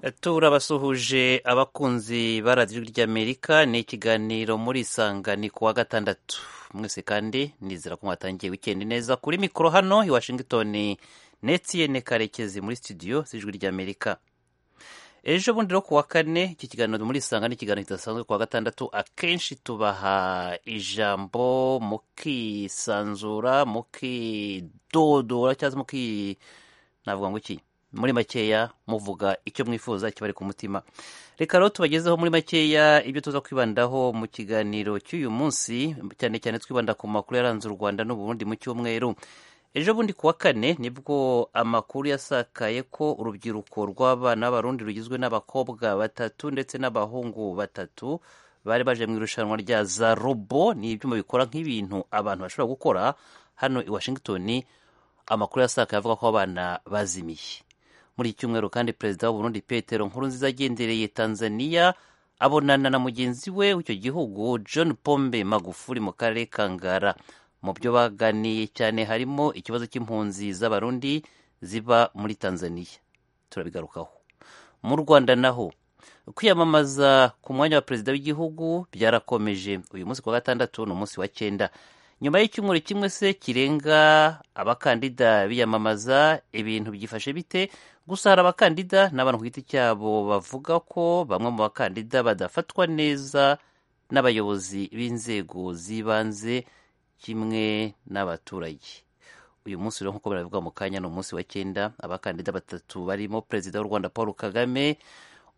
turabasuhuje abakunzi ba radiyo ry'amerika ni ikiganiro muri isangani ku wa gatandatu mwese kandi nizera ko mwatangiye wikendi neza kuri mikoro hano i washington netiyene karekezi muri studio z'ijwi ry'amerika ejo bundi rero ku wa kane iki kiganiro muri isanga ni ikiganiro kidasanzwe ku wa gatandatu akenshi tubaha ijambo mukisanzura mukidodora cyangwa muki navuga ngo iki muri makeya muvuga icyo mwifuza kibari ku mutima reka rero tubagezeho muri makeya ibyo tuza kwibandaho mu kiganiro cy'uyu munsi cyane cyane twibanda ku makuru yaranze u rwanda n'uburundi mu cyumweru ejo bundi kuwa kane nibwo amakuru yasakaye ko urubyiruko rw'abana b'abarundi rugizwe n'abakobwa batatu ndetse n'abahungu batatu bari baje mu irushanwa rya za robo ni ibyuma bikora nk'ibintu abantu bashobora gukora hano i washington amakuru yasakaye avuga ko abana bazimiye muri iki cyumweru kandi perezida w'uburundi petero nkurunziza agendereye tanzania abonana na mugenzi we w'icyo gihugu john pombe magufuri mu karere ka ngara mu byo baganiye cyane harimo ikibazo cy'impunzi z'abarundi ziba muri tanzania turabigarukaho mu rwanda naho kwiyamamaza ku mwanya wa perezida w'igihugu byarakomeje uyu munsi kuwa gatandatu ni umunsi wa cyenda nyuma y'icyumweru kimwe se kirenga abakandida biyamamaza ibintu byifashe bite gusa hari abakandida n'abantu ku giti cyabo bavuga ko bamwe mu bakandida badafatwa neza n'abayobozi b'inzego z'ibanze kimwe n'abaturage uyu munsi rero nk'uko biravuga mu kanya ni umunsi wa cyenda abakandida batatu barimo perezida w'u rwanda paul kagame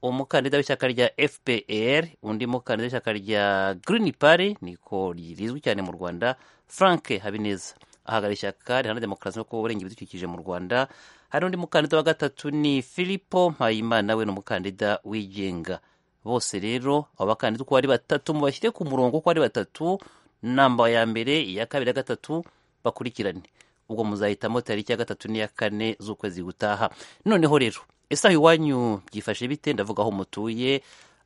umukandida w'ishyaka rya fpr undi mukandida w'ishyaka rya green party niko rizwi cyane mu rwanda frank habineza ahagarariye ishyaka riharanira demokarasi no kuba ibidukikije mu rwanda hari undi mukandida wa gatatu ni filipo mpayimana we ni umukandida wigenga bose rero abo bakandida uko ari batatu mubashyire ku murongo uko ari batatu namba ya mbere iya kabiri ya gatatu bakurikirane ubwo muzahitamo tariki ya gatatu n'iya kane z'ukwezi gutaha noneho rero isaha iwanyu byifashe bite ndavuga aho mutuye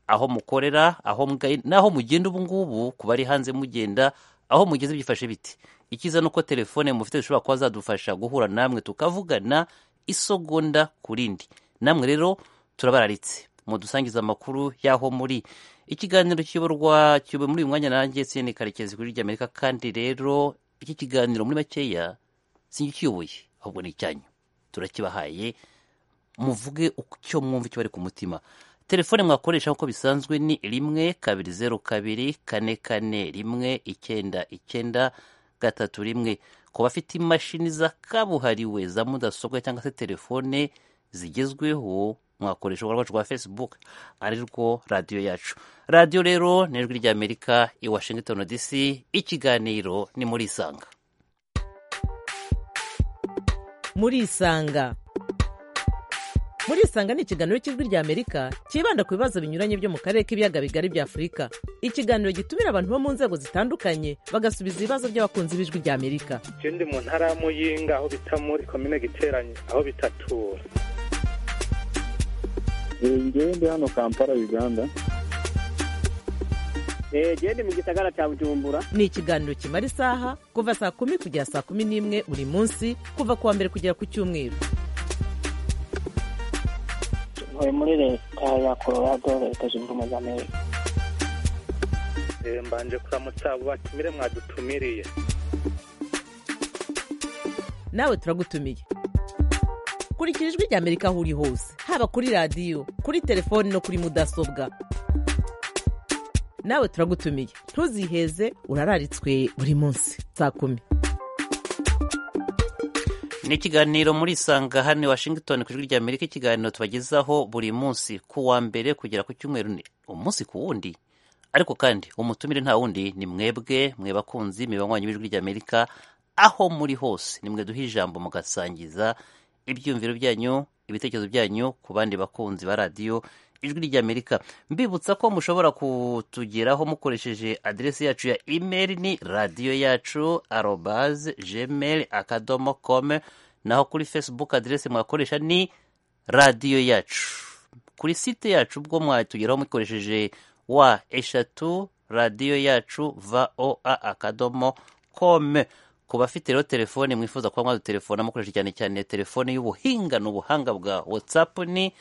aho mukorera aho mwaye n'aho mugenda ubu ngubu ku bari hanze mugenda aho mugeze byifashe bite ikiza ni uko telefone mufite zishobora kuba zadufasha guhura namwe tukavugana isogonda ku rindi namwe rero turabararitse mudusangiza amakuru y'aho muri ikiganiro kiyoborwa kiyobowe muri uyu mwanya nanjye sene karekezi kuri ry'amerika kandi rero iki kiganiro muri makeya sinjye ukiyoboye ahubwo ni icyanyu turakibahaye muvuge icyo mwumva icyo bari ku mutima telefone mwakoresha nk'uko bisanzwe ni rimwe kabiri zeru kabiri kane kane rimwe icyenda icyenda gatatu rimwe ku bafite imashini za kabuhariwe za mudasobwa cyangwa se telefone zigezweho mwakoresha urubuga rwacu rwa facebook ari rwo radiyo yacu radiyo rero ni ijwi ry'amerika i washington dc ikiganiro ni muri isanga muri isanga muri isanga ni ikiganiro cy'ijwi ry'amerika cyibanda ku bibazo binyuranye byo mu karere k'ibiyaga bigari bya afurika ikiganiro gitumira abantu bo mu nzego zitandukanye bagasubiza ibibazo by'abakunzi b'ijwi ry'amerika ikindi mu ntara ya muyinga aho bita muri komine giteranye aho bitatura ndi hano kampala uganda genda mu gisagara cya bujumbura ni ikiganiro kimara isaha kuva saa kumi kugera saa kumi n'imwe buri munsi kuva ku wa mbere kugera ku cyumweru tuvuye muri leta ya colorado leta zunze ubumwe za amerika mbanje kuramutsa abo batumire mwadutumiriye nawe turagutumiye kurikira ijwi ry'amerika aho uri hose haba kuri radiyo kuri telefoni no kuri mudasobwa nawe turagutumiye ntuziheze urararitswe buri munsi saa kumi ni ikiganiro muri isanga hano washington ku ijwi ry'amerika ikiganiro tubagezaho buri munsi ku wa mbere kugera ku cyumweru ni umunsi ku wundi ariko kandi umutumire nta wundi ni mwebwe mwe bakunzi mibanywanyi b'ijwi ry'amerika aho muri hose ni mwe duha ijambo mugasangiza ibyumviro byanyu ibitekerezo byanyu ku bandi bakunzi ba radiyo ijwi ry'amerika mbibutsa ko mushobora kutugeraho mukoresheje aderesi yacu ya imeri ni radiyo yacu arobaze gmail akadomo kome naho kuri facebook aderesi mwakoresha ni radiyo yacu kuri site yacu ubwo mwatugeraho mukoresheje wa eshatu radiyo yacu va o a akadomo kome ku bafite rero telefoni mwifuza kuba mwadutelefona mukoresha cyane cyane telefoni y'ubuhinga ni ubuhanga bwa watsapu ni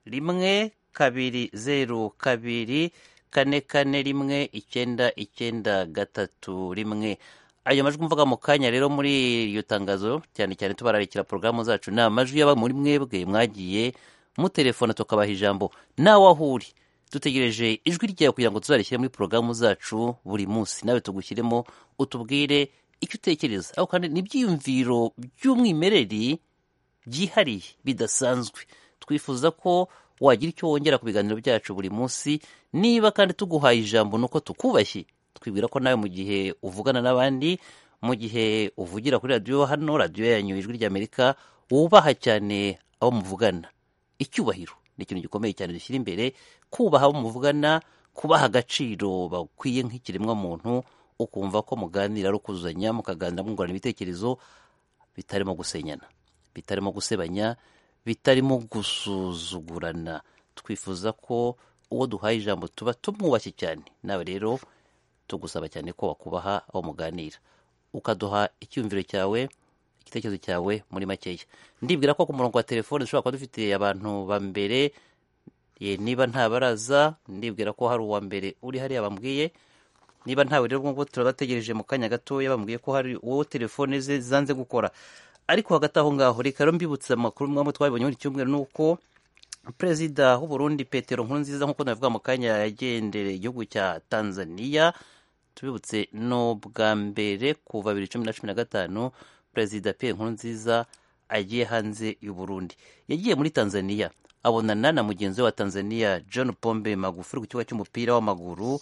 rimwe kabiri zeru kabiri kane kane rimwe icyenda icyenda gatatu rimwe ayo majwi mvuga mu kanya rero muri iryo tangazo cyane cyane tubararikira porogaramu zacu ni amajwi yaba muri mwebwe mwagiye mutelefona tukabaha ijambo nawe aho uri dutegereje ijwi ryawe kugira ngo tuzarishyire muri porogaramu zacu buri munsi nawe tugushyiremo utubwire icyo utekereza aho kandi ni ibyiyumviro by'umwimerere byihariye bidasanzwe twifuza ko wagira icyo wongera ku biganiro byacu buri munsi niba kandi tuguhaye ijambo ni uko tukubashye twibwira ko nawe mu gihe uvugana n'abandi mu gihe uvugira kuri radiyo hano radiyo yanyu ijwi ry'amerika wubaha cyane abo muvugana icyubahiro ni ikintu gikomeye cyane dushyira imbere kubaha abo muvugana kubaha agaciro bakwiye nk'ikiremwamuntu ukumva ko muganira ari ukuzuzanya mukaganira mwungurana ibitekerezo bitarimo gusenyana bitarimo gusebanya bitarimo gusuzugurana twifuza ko uwo duhaye ijambo tuba tumwubashye cyane nawe rero tugusaba cyane ko wakubaha aho muganira ukaduha icyumviro cyawe igitekerezo cyawe muri makeya ndibwira ko ku murongo wa telefone dushobora kuba dufite abantu ba mbere ye, niba nta baraza ndibwira ko hari uwa mbere uri hariya bambwiye niba ntawe rero nk'uko turabategereje mu kanya gatoya bambwiye ko hari uwo telefone ze zanze gukora ariko hagati aho ngaho reka rero mbibutse amakuru mwamwe twabibonye muri iki cyumweru ni uko perezida w'uburundi petero nkurunziza nk'uko nabivuga mu kanya yagendereye igihugu cya tanzania tubibutse no bwa mbere kuva bibiri cumi na cumi na gatanu perezida pe nkurunziza agiye hanze y'uburundi yagiye muri tanzania abonana na mugenzi we wa tanzania john pombe magufuri ku kibuga cy'umupira w'amaguru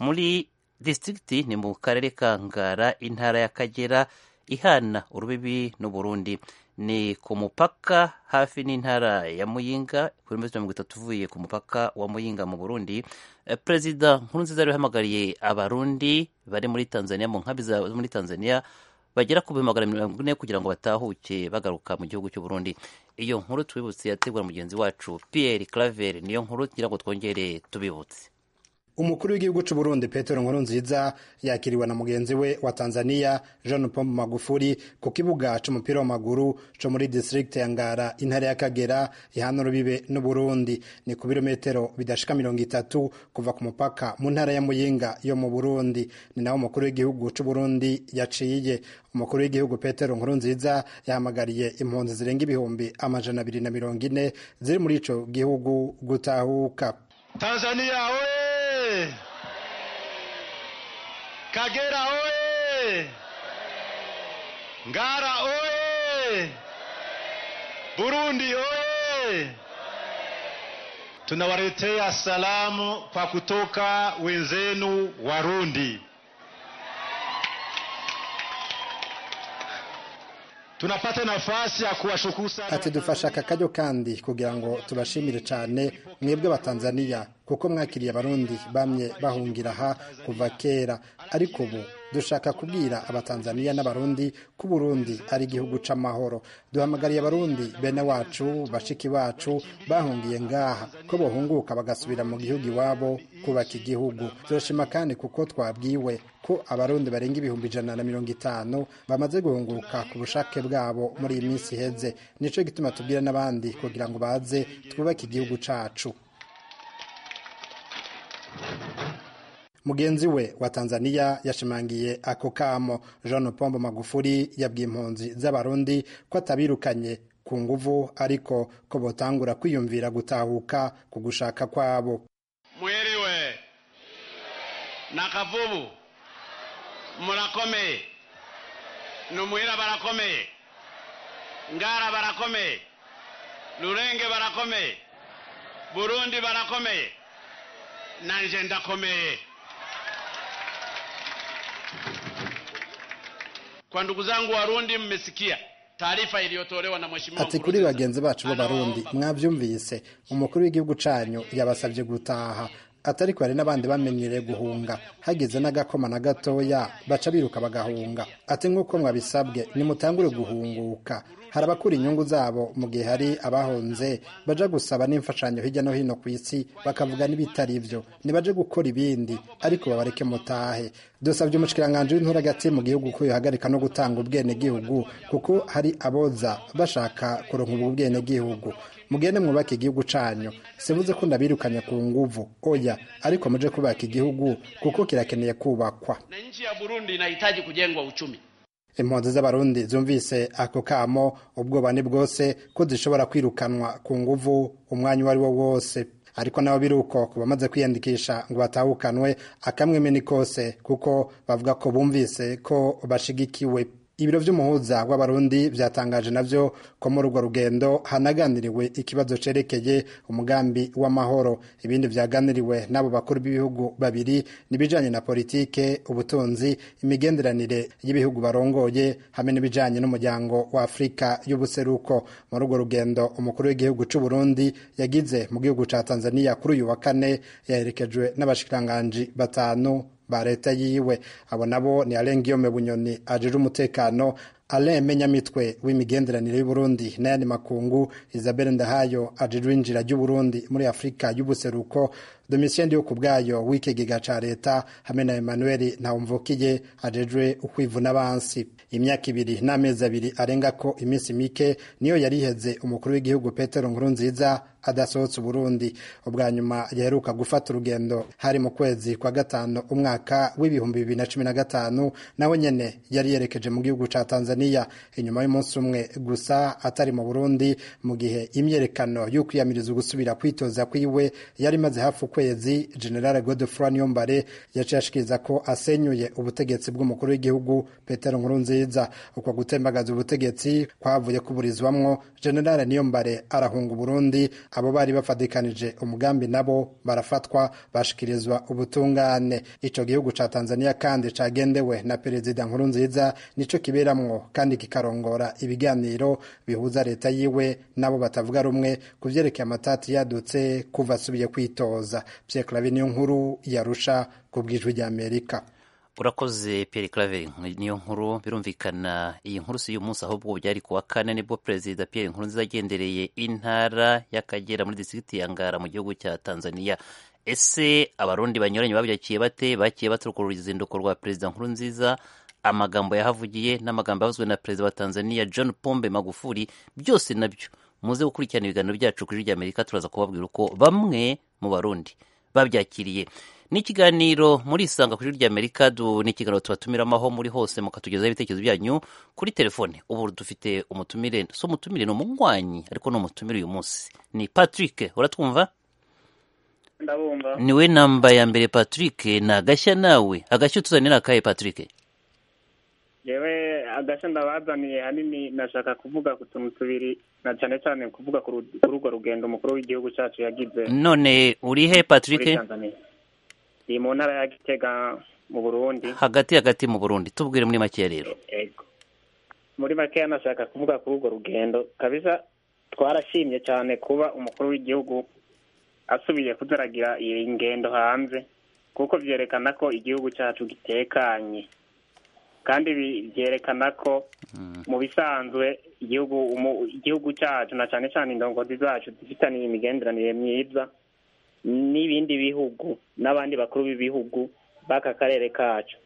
muri disitirigiti ni mu karere ka ngara intara y'akagera ihana urubibi n'uburundi ni ku mupaka hafi n'intara ya muyinga kilometero mirongo itatu uvuye ku mupaka wa muyinga mu burundi Eh, perezida nkurunziza rero yahamagariye abarundi bari muri tanzania mu nkambi za- muri tanzania bagera ku bihumbi magana mirongo ine kugira ngo batahuke bagaruka mu gihugu cy'u burundi iyo nkuru tubibutse yategura mugenzi wacu pierre claver niyo nkuru kugira ngo twongere tubibutse umukuru w'igihugu cy'u Burundi Petero Nkurunziza yakiriwe na mugenzi we wa Tanzania John Pombe Magufuli ku kibuga c'umupira w'amaguru co muri district ya Ngara intara ya Kagera ihana urubibe n'Uburundi ni ku birometero bidashika mirongo itatu kuva ku mupaka mu ntara ya Muyinga yo mu Burundi ni naho umukuru w'igihugu cy'u Burundi yaciye umukuru w'igihugu Petero Nkurunziza yahamagariye impunzi zirenga ibihumbi amajana abiri na mirongo ine ziri muri ico gihugu gutahuka Tanzania oye! Kagera oye! Ngara oye! Burundi oye! Tunawaletea salamu kwa kutoka wenzenu Warundi. Tunapata nafasi ya kuwashukuru sana ati dufashe aka karyo kandi kugira ngo tubashimire cyane mwebwe batanzaniya kuko mwakiriye abarundi bamye bahungira aha kuva kera ariko ubu dushaka kubwira abatanzaniya n'abarundi ko uburundi ari igihugu c'amahoro duhamagariye abarundi bene wacu bashiki bacu bahungiye ngaha ko bohunguka bagasubira mu gihugu iwabo kubaka igihugu turashima kandi kuko twabwiwe ko abarundi barenga ibihumbi ijana na mirongo itanu bamaze guhunguka ku bushake bwabo muri iyi minsi iheze nicyo gituma tubwira n'abandi kugira ngo baze twubake igihugu cacu mugenzi we wa tanzaniya yashimangiye ako kamo jean pombo magufuri yabwiye impunzi z'abarundi ko atabirukanye ku nguvu ariko ko botangura kwiyumvira gutahuka ku gushaka kwabo mwiriwe na kavubu murakomeye numuhira barakomeye ngara barakomeye rurenge barakomeye burundi barakomeye nanje ndakomeye kwa ndugu zangu warundi mmesikia taarifa iliyotolewa na mheshimiwa ati kuri Nkurunziza. bagenzi bacu b'abarundi mwabyumvise umukuru w'igihugu cyanyu yabasabye gutaha atari ko hari n'abandi bamenyereye guhunga hageze n'agakoma na gatoya baca biruka bagahunga ati nk'uko mwabisabwe nimutangure guhunguka hari abakura inyungu zabo mu gihe hari abahunze baja gusaba n'imfashanyo hirya no hino ku isi bakavuga n'ibitari byo ntibaje gukora ibindi ariko babareke mutahe dusabye umushikiranganje w'intura hagati mu gihugu ko yohagarika no gutanga ubwenegihugu kuko hari aboza bashaka kuronka ubwo bwenegihugu mugende mwubake igihugu cyanyu sivuze ko ndabirukanye ku nguvu oya ariko muje kubaka igihugu kuko kirakeneye kubakwa na nchi ya Burundi inahitaji kujengwa uchumi. impunzi z'abarundi zumvise ako kamo ubwoba ni bwose ko zishobora kwirukanwa ku nguvu umwanya uwo ari wo wose ariko nabo biri uko ku bamaze kwiyandikisha ngo batahukanwe akamweme ni kose kuko bavuga ko bumvise ko bashigikiwe ibiro by'umuhuza w'abarundi byatangaje nabyo ko muri urwo rugendo hanaganiriwe ikibazo cerekeye umugambi w'amahoro ibindi byaganiriwe n'abo bakuru b'ibihugu babiri n'ibijyanye na politike ubutunzi imigenderanire y'ibihugu barongoye hamwe n'ibijyanye n'umuryango wa afurika y'ubuseruko muri urwo rugendo umukuru w'igihugu cy'u Burundi yagize mu gihugu cya tanzania kuri uyu wa kane yaherekejwe n'abashikiranganji batanu ba leta yiwe abo nabo ni alain guillaume bunyoni ajije umutekano alain menyamitwe w'imigenderanire y'uburundi n'ayandi makungu isabelle ndahayo ajije uwinjira ry'uburundi muri afurika y'ubuseruko domitien yo ku bwayo w'ikigega ca leta hamwe na emmanuel ntawumvukiye ajejwe ukwivuna bansi imyaka ibiri n'amezi abiri arenga ko iminsi mike niyo yari iheze umukuru w'igihugu petero nkurunziza adasohotse uburundi ubwa nyuma yaheruka gufata urugendo hari mu kwezi kwa gatanu umwaka w'ibihumbi bibiri na cumi na gatanu nawe nyene yari yerekeje mu gihugu ca tanzania inyuma y'umunsi umwe gusa atari mu burundi mu gihe imyerekano y'ukwiyamiriza gusubira kwitoza kwiwe yari imaze hafi ukwezi general godefroy niyombare yaciye ashikiriza ko asenyuye ubutegetsi bw'umukuru w'igihugu petero nkurunziza uko gutembagaza ubutegetsi kwavuye kuburizwamwo general niyombare arahunga uburundi abo bari bafatikanije umugambi nabo barafatwa bashikirizwa ubutungane ico gihugu ca tanzania kandi cagendewe na perezida nkurunziza nico kiberamwo kandi kikarongora ibiganiro bihuza leta yiwe nabo batavuga rumwe ku vyerekeye amatati yadutse kuva asubiye kwitoza pierre claver niyo nkuru yarusha ku bwijwi rya amerika urakoze Pierre Claver niyo nkuru birumvikana iyi nkuru si uyu munsi ahubwo byari kuwa kane nibwo perezida Pierre Nkurunziza agendereye intara y'Akagera muri distrikti ya Ngara mu gihugu cya Tanzania ese abarundi banyuranye babyakiye bate bakiye baturuka uruzinduko rwa perezida Nkurunziza amagambo yahavugiye n'amagambo yavuzwe na perezida wa Tanzania John Pombe Magufuli byose nabyo muze gukurikirana ibiganiro byacu kuri Amerika turaza kubabwira uko bamwe mu barundi babyakiriye ni ikiganiro murisanga ku ijwi ry'amerika ni ikiganiro tubatumiramaho muri hose mukatugezaho ibitekerezo byanyu kuri telefone ubu dufite umutumire si umutumire ni umunywanyi ariko ni umutumire uyu munsi ni patrick uratwumva ndabumva niwe namba ya mbere patrick ni agashya nawe agashya utuzanira ni akahe patrick yewe agashya ndabazaniye hanini nashaka kuvuga ku tuntu tubiri na cyane cyane kuvuga kuri urwo rugendo umukuru w'igihugu cyacu yagize none uri he patrick muri tanzania ni mu ntara ya gitega mu burundi hagati hagati mu burundi tubwire muri make rero Yego. muri makeya nashaka kuvuga kuri urwo rugendo kabisa twarashimye cyane kuba umukuru w'igihugu asubiye kudaragira iyi ngendo hanze kuko byerekana ko igihugu cyacu gitekanye kandi bi- byerekana ko mu bisanzwe igihugu umu- igihugu cyacu na cyane cyane indongozi zacu zifitaniye imigenderanire myiza n'ibindi bihugu n'abandi bakuru b'ibihugu b'aka karere kacu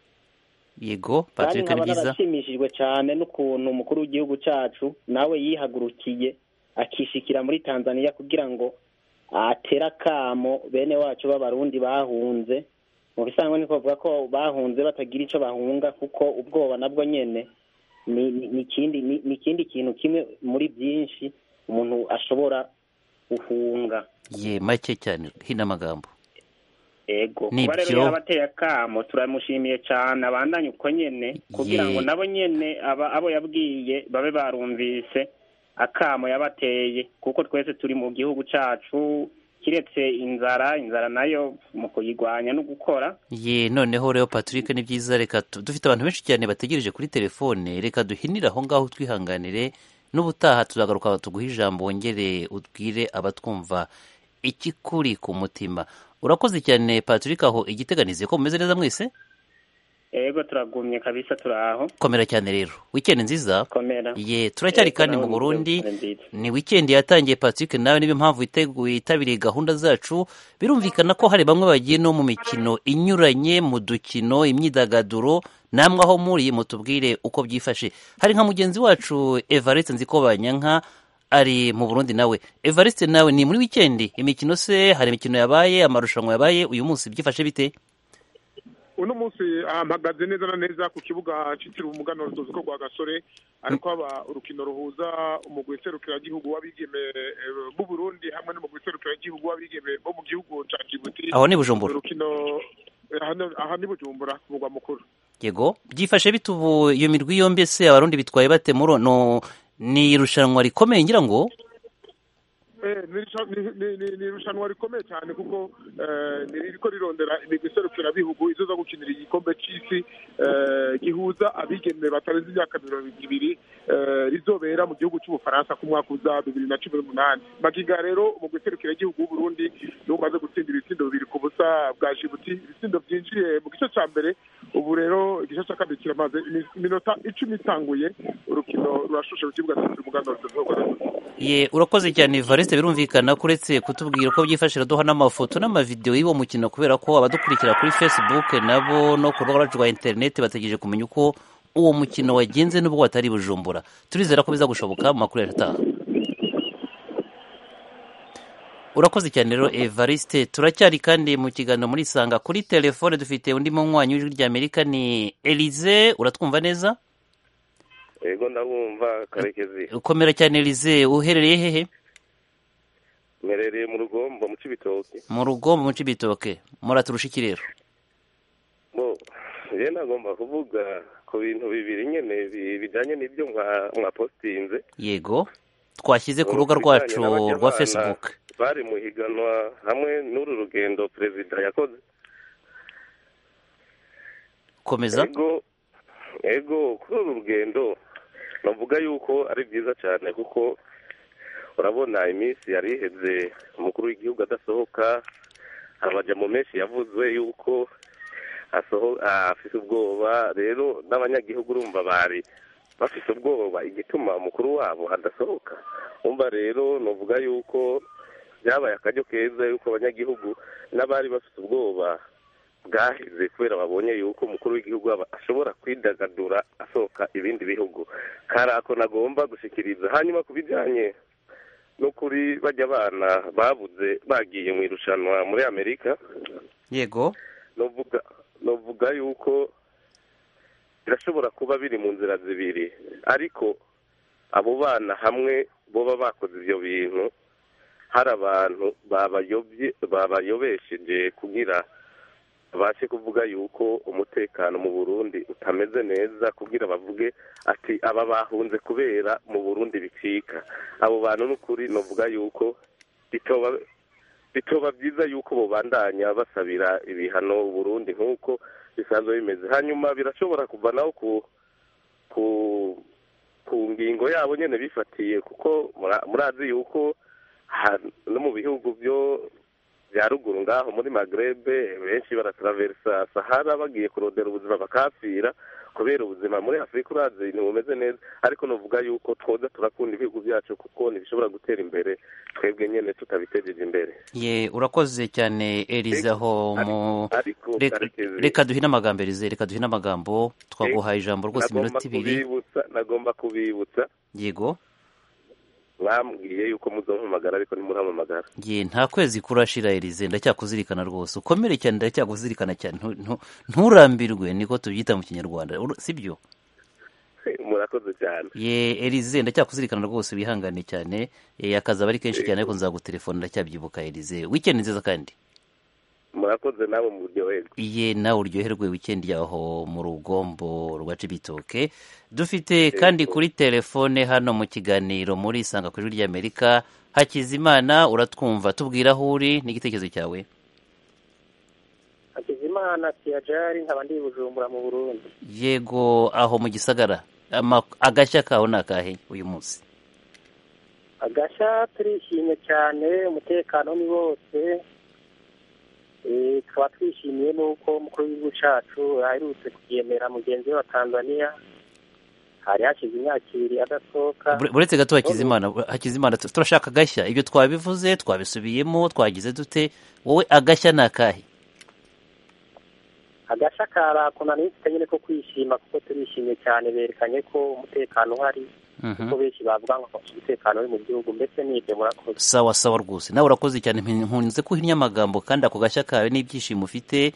yego kandi patrick ni nkaba byiza narashimishijwe cyane n'ukuntu umukuru w'igihugu cyacu nawe yihagurukiye akishikira muri tanzania kugira ngo atere akamo bene wacu b'abarundi bahunze mu bisanzwe ni kuvuga ko bahunze batagira icyo bahunga kuko ubwoba nabwo nyine ni ni- ni ikindi ni- ni ikindi kintu kimwe muri byinshi umuntu ashobora guhunga ye make cyane hino amagambo ego Ni kuba rero byo. yarabateye akamo turamushimiye cyane abandanye uko nyene kugira ngo Ye. nabo nyene aba- abo yabwiye babe barumvise akamo yabateye kuko twese turi mu gihugu cacu kiretse inzara inzara nayo mu kuyigwanya no gukora ye noneho rero patrick ni byiza reka tu- dufite abantu benshi cyane bategereje kuri telefone reka duhinire aho ngaho twihanganire n'ubutaha tuzagaruka tuguhe ijambo wongere ubwire abatwumva ikikuri ku mutima urakoze cyane patrick aho igiteganize ko mumeze neza mwese ego turagumye kabisa turaho komera cyane rero wikendi nziza komera ye turacyari Ego, kandi nawe mu ni burundi isabukuru nziza. ni wikendi yatangiye patrick nawe niyo mpamvu witeguye yitabiriye gahunda zacu birumvikana ko hari bamwe bagiye no mu mikino inyuranye mu dukino imyidagaduro namwe aho muri mutubwire uko byifashe hari nka mugenzi wacu evariste nzi ko banyanka ari mu burundi nawe evariste nawe ni muri wikendi imikino se hari imikino yabaye amarushanwa yabaye uyu munsi byifashe bite uno munsi ah, mpagaze neza na neza ku kibuga cyitiriwe umuganwa rutozi ko rwa gasore ariko haba urukino ruhuza umugwi serukiragihugu w'abigeme eh, b'u Burundi hamwe n'umugwi serukiragihugu w'abigeme bo mu gihugu ca Djibouti aho ni bujumbura urukino eh, hano- aha ni Bujumbura ku mugwa mukuru yego byifashe bite ubu iyo mirwi yombi se abarundi bitwaye bate muri no ni irushanwa rikomeye ngira ngo Eh, ni irusha- ni- ni- ni- ni irushanwa rikomeye cyane kuko eh, ni ririko rirondera imigwi iserukirabihugu izoza gukinira igikombe c'isi eh, gihuza abigeme batarenze imyaka mirongo ibiri eh, rizobera mu gihugu c'ubufaransa ku mwaka uza bibiri na cumi n'umunani magingo aya rero umugwi iserukiragihugu w'uburundi niwo umaze gutsindira ibitsindo bibiri ku busa bwa jibuti ibitsindo byinjiye mu gice ca mbere ubu rero igice ca kabiri kiramaze iminsi- iminota icumi itanguye urukino rurashushe ku kibuga cyitiriwe umuganwa rutoto ye urakoze cyane evariste birumvikana ko uretse kutubwira uko byifashe iraduha n'amafoto n'amavidewo y'uwo mukino kubera ko abadukurikira kuri facebook nabo no ku rubuga rwacu rwa interineti bategereje kumenya uko uwo mukino wagenze n'ubwo watari i bujumbura turizera ko bizagushoboka mu makuru yacu ataha urakoze cyane rero evariste turacyari kandi mu kiganiro muri isanga kuri telefone dufite undi munywanyi w'ijwi ry'amerika ni elize uratwumva neza yego ndabumva karekezi ukomera cyane elize uherereye hehe mperereye mu rugombo mu cibitoki mu rugombo mu cibitoke muraturusha iki rero bo rero nagomba kuvuga ku bintu bibiri nyene bi- bijanye n'ibyo mwa- mwapostinze yego twashyize ku rubuga Mu bijanye rwacu n'abarya rwa abana facebook bari mu higanwa hamwe n'uru rugendo perezida yakoze komeza ego ego kuri uru rugendo navuga yuko ari byiza cyane kuko urabona iminsi yari iheze umukuru w'igihugu adasohoka amajambo menshi yavuzwe yuko asoho ah, afite ubwoba rero n'abanyagihugu urumva bari bafite ubwoba igituma umukuru wabo adasohoka umva rero navuga yuko byabaye akaryo keza yuko abanyagihugu n'abari bafite ubwoba bwaheze kubera babonye yuko umukuru w'igihugu aba- ashobora kwidagadura asohoka ibindi bihugu kari ako nagomba gushikiriza hanyuma ku bijyanye no kuri bajya abana babuze bagiye mu irushanwa muri amerika yego novuga novuga yuko birashobora kuba biri mu nzira zibiri ariko abo bana hamwe boba bakoze ibyo bintu hari abantu babayobye babayobesheje kugira babashe kuvuga yuko umutekano mu burundi utameze neza kugira bavuge ati aba bahunze kubera mu burundi bicika abo bantu n'ukuri novuga yuko bitoba bitoba byiza yuko bubandanya basabira ibihano Burundi nk'uko bisanzwe bimeze hanyuma birashobora kuvanaho ku ku ku ngingo yabo nyine bifatiye kuko mura- murazi yuko ha- no mu bihugu byo bya ruguru ngaho muri magrebe benshi barataraversa sahara bagiye kurondera ubuzima bakapfira kubera ubuzima muri afurika urazi ntibumeze neza ariko navuga yuko twoza turakunda ibihugu byacu kuko ntibishobora gutera imbere twebwe nyine tutabitejeje imbere ye urakoze cyane elize aho mu ariko reka- karekezi reka duhine amagambo elize reka duhine amagambo twaguhaye ijambo rwose nagomba iminota ibiri kubibutsa nagomba kubibutsa yego bambwiye yuko muzompamagara ariko ntimuramamagara ye nta kwezi kurashira elize ndacyakuzirikana rwose ukomere cyane ndacyakuzirikana cyane ntu- ntu- nturambirwe niko tubyita mu kinyarwanda Uru- sibyo murakoze cyane ye elize ndacyakuzirikana rwose wihangane cyane Eh, akazi aba ari kenshi cyane ariko nzagutelefona ndacyabyibuka elize wikendi nziza kandi murakoze nabo muryoherwe iye nawe uryoherwe wikendi yaho mu rugombo rwa cibitoke dufite kandi kuri telefone hano mu kiganiro muri isanga kuri ry'amerika hakizimana uratwumva tubwira aho uri n'igitekerezo cyawe hakizimana siyajari nkaba ndi i bujumbura mu burundi yego aho mu gisagara Ama- agashya kaho ni akahe uyu munsi agashya turishimye cyane umutekano ni wose Eh, tukaba twishimiye n'uko umukuru w'igihugu cacu aherutse kuyemera mugenzi we wa tanzania hari hashize imyaka ibiri adasohoka Bure- buretse gato hakizimana hakizimana tu- turashaka agashya ibyo twabivuze twabisubiyemo twagize dute wowe agashya ni akahe agashya kari ako nari mfite nyine ko kwishima kuko turishimye cyane berekanye ko umutekano uhari kuko benshi bavuga ngo umutekano uri mu gihugu mbese n'ibyo murakoze sawa sawa rwose nawe urakoze cyane nkunze kuhinya amagambo kandi ako gashya kawe n'ibyishimo ufite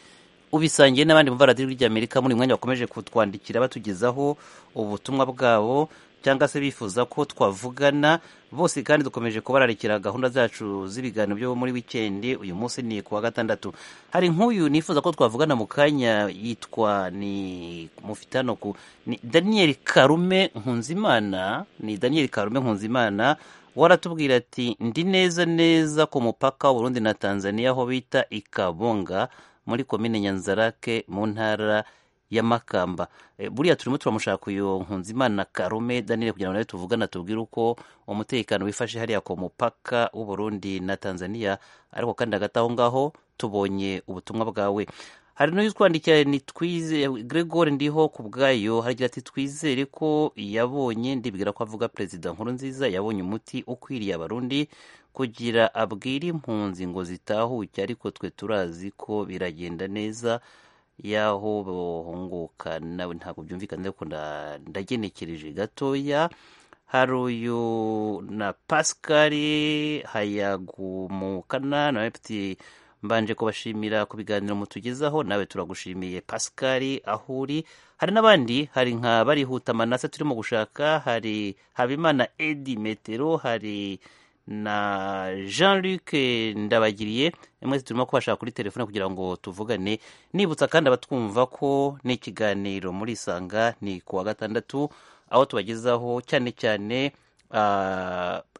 ubisangiye n'abandi mu radiyo ry'amerika muri mwanya bakomeje kutwandikira batugezaho ubutumwa bwabo cyangwa se bifuza ko twavugana bose kandi dukomeje kubararikira gahunda zacu z'ibiganiro byo muri wikendi uyu munsi ni ku wa gatandatu hari nk'uyu nifuza ko twavugana mu kanya yitwa ni mufitano ku ni daniel karume nkunzimana ni daniel karume nkunzimana waratubwira ati ndi neza neza ku mupaka w'urundi na tanzania aho bita ikabonga muri komine nyanzarake mu ntara ya makamba buriya turimo turamushaka uyu nkunzimana karume danire kugira ngo nawe tuvugana tubwire uko umutekano wifashe hariya ku mupaka w'uburundi na tanzania ariko kandi hagati aho ngaho tubonye ubutumwa bwawe hari n'utwandikiye ni twize gregor ndiho ku bwayo haragira ati twizere ko yabonye ndibwira ko avuga perezida nkuru nziza yabonye umuti ukwiriye abarundi kugira abwire impunzi ngo zitahuke ariko twe turazi ko biragenda neza y'aho bahunguka nawe ntabwo byumvikana ariko ndagenekereje gatoya hari uyu na pascal hayagumukana nawe mfite mbanje kubashimira ku biganiro mutugezaho nawe turagushimiye pascal aho uri hari n'abandi hari nka barihuta manase turimo gushaka hari habimana edi metero hari na jean luc ndabagiriye mwese turimo kubashaka kuri telefone kugira ngo tuvugane nibutsa kandi abatwumva ko n'ikiganiro muri isanga ni ku wa gatandatu aho tubagezaho cyane cyane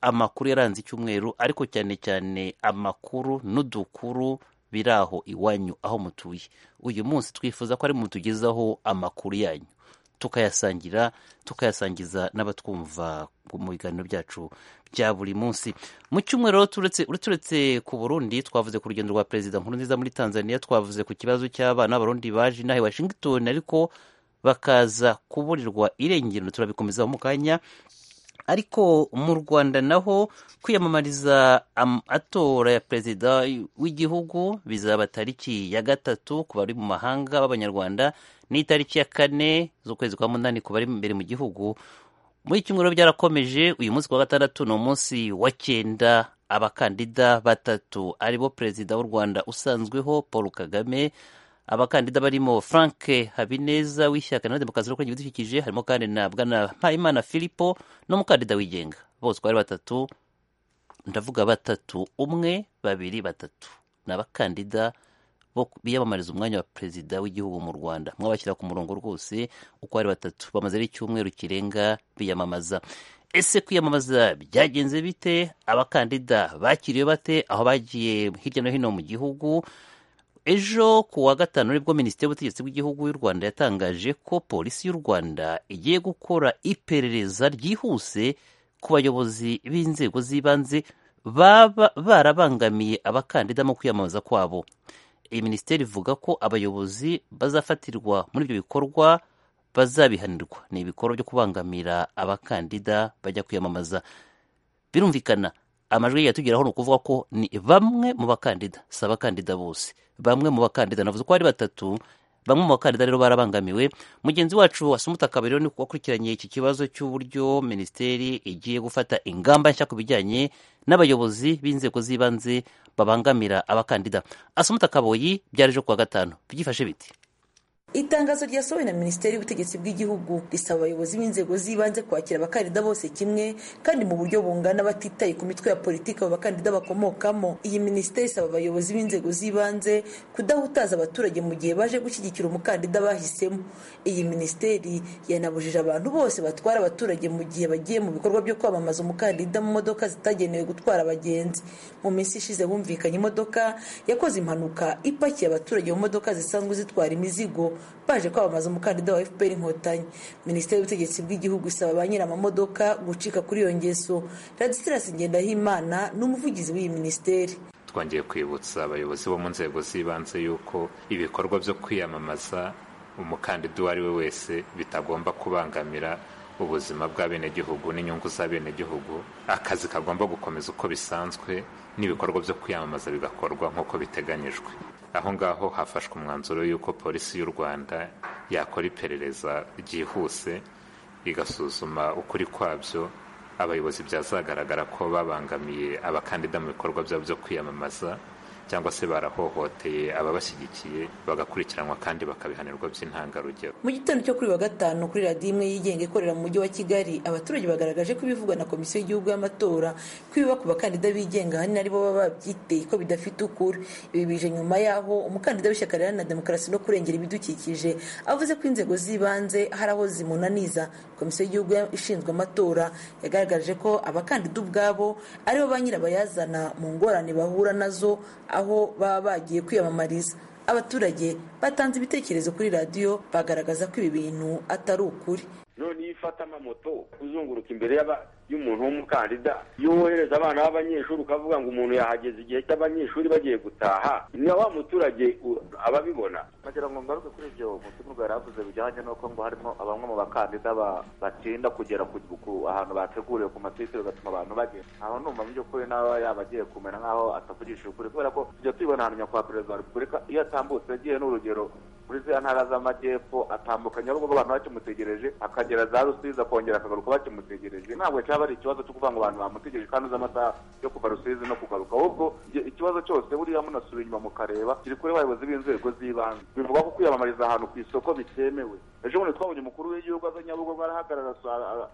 amakuru yaranze icyumweru ariko cyane cyane amakuru n'udukuru biri aho iwanyu aho mutuye uyu munsi twifuza ko ari mutugezaho amakuru yanyu tukayasangira tukayasangiza n'abatwumva mu biganiro byacu bya buri munsi mu cyumweru turetse ku burundi twavuze ku rugendo rwa perezida nkuru nziza muri tanzania twavuze ku kibazo cy'abana b'abarundi baje inaha i washington ariko bakaza kuburirwa irengero turabikomeza mu kanya ariko mu rwanda naho kwiyamamariza amatora ya perezida w'igihugu bizaba tariki ya gatatu ku bari mu mahanga b'abanyarwanda n'itariki ya kane z'ukwezi kwa munani ku bari imbere mu gihugu muri kimwe byarakomeje uyu munsi wa gatandatu ni umunsi wa cyenda abakandida batatu aribo perezida w'u rwanda usanzweho paul kagame abakandida barimo frank habineza w'ishyaka na demokarasi ryo kurengera ibidukikije harimo kandi na bwana mpayimana filipo n'umukandida wigenga bose uko ari batatu ndavuga batatu umwe babiri batatu ni abakandida biyamamariza umwanya wa perezida w'igihugu mu rwanda mwabashyira ku murongo rwose uko ari batatu bamaze icyumweru kirenga biyamamaza ese kwiyamamaza byagenze bite abakandida bakiriwe bate aho bagiye hirya no hino mu gihugu ejo ku wa gatanu nibwo minisitiri w'ubutegetsi bw'igihugu y'u rwanda yatangaje ko polisi y'u rwanda igiye gukora iperereza ryihuse ku bayobozi b'inzego z'ibanze baba barabangamiye abakandida mu kwiyamamaza kwabo iyi minisiteri ivuga ko abayobozi bazafatirwa muri ibyo bikorwa bazabihanirwa ni ibikorwa byo kubangamira abakandida bajya kwiyamamaza birumvikana amajwi yatugeraho ni ukuvuga ko ni bamwe mu bakandida si abakandida bose bamwe mu bakandida navuze ko ari batatu bamwe mu bakandida rero barabangamiwe mugenzi wacu wasumuta kabiri ni wakurikiranye iki kibazo cy'uburyo minisiteri igiye gufata ingamba nshya ku bijyanye n'abayobozi b'inzego z'ibanze babangamira abakandida asumuta kaboyi byarejo kuwa gatanu byifashe biti itangazo ryasohowe na minisiteri y'ubutegetsi bw'igihugu risaba abayobozi b'inzego z'ibanze kwakira abakandida bose kimwe kandi mu buryo bungana batitaye ku mitwe ya politiki abo bakandida bakomokamo iyi minisiteri isaba abayobozi b'inzego z'ibanze kudahutaza abaturage mu gihe baje gushyigikira umukandida bahisemo iyi minisiteri yanabujije abantu bose batwara abaturage mu gihe bagiye mu bikorwa byo kwamamaza umukandida mu modoka zitagenewe gutwara abagenzi mu minsi ishize humvikanye imodoka yakoze impanuka ipakiye abaturage mu modoka zisanzwe zitwara imizigo baje kwamamaza umukandida wa fpr inkotanyi minisiteri y'ubutegetsi bw'igihugu isaba ba nyir'amamodoka gucika kuri iyo ngeso radisitirasi ngendahimana ni umuvugizi w'iyi minisiteri twongeye kwibutsa abayobozi bo mu nzego z'ibanze yuko ibikorwa byo kwiyamamaza umukandida uwo ari we wese bitagomba kubangamira ubuzima bw'abenegihugu n'inyungu z'abenegihugu akazi kagomba gukomeza uko bisanzwe n'ibikorwa byo kwiyamamaza bigakorwa nk'uko biteganyijwe aho ngaho hafashwe umwanzuro y'uko polisi y'u rwanda yakora iperereza ryihuse igasuzuma ukuri kwabyo abayobozi byazagaragara ko babangamiye abakandida mu bikorwa byabo byo kwiyamamaza cyangwa se barahohoteye ababashyigikiye bagakurikiranwa kandi bakabihanirwa by'intangarugero mu gitondo cyo kuri wa gatanu kuri radiyo imwe yigenga ikorera mu mujyi wa kigali abaturage bagaragaje ko ibivugwa na komisiyo y'igihugu y'amatora ko ibiba ku bakandida bigenga ahanini aribo baba babyiteye ko bidafite ukuri ibi bije nyuma y'aho umukandida w'ishyaka riharanira demokarasi no kurengera ibidukikije avuze ko inzego z'ibanze hari aho zimunaniza komisiyo y'igihugu ishinzwe amatora yagaragaje ko abakandida ubwabo aribo ba nyirabayazana mu ngorane bahura nazo aho baba bagiye kwiyamamariza abaturage batanze ibitekerezo kuri radiyo bagaragaza ko ibi bintu atari ukuri none iyo ufata amamoto uzunguruka imbere y'umuntu w'umukandida iyo wohereza abana b'abanyeshuri ukavuga ngo umuntu yahageze igihe cy'abanyeshuri bagiye gutaha ni wa muturage ababibona bagira ngo ngaruke kuri ibyo mutimurwa yari avuze bijyanye n'uko ngo harimo bamwe mu bakandida batinda kugera ku ahantu bateguriwe ku matwitter bigatuma abantu bagenda aho numva mu by'ukuri nawe yaba agiye kumera nk'aho atavugishije ukuri kubera ko tujya tubibona ahantu nyakubahwa perezida wa repubulika iyo atambutse yagiye n'urugero muri ziriya ntara z'amajyepfo atambukanye ahubwo abantu bakimutegereje akagera za rusizi akongera akagaruka bakimutegereje ntabwo cyaba ari ikibazo cyo kuvuga ngo abantu bamutegereje kandi uzi amasaha yo kuva rusizi no kugaruka ahubwo ikibazo cyose buriya munasubira inyuma mukareba kiri kuri bayobozi b'inzego z'ibanze bivuga ko kwiyamamariza ahantu ku isoko bitemewe ejo bundi twabonye umukuru w'igihugu aza nyabugogo arahagarara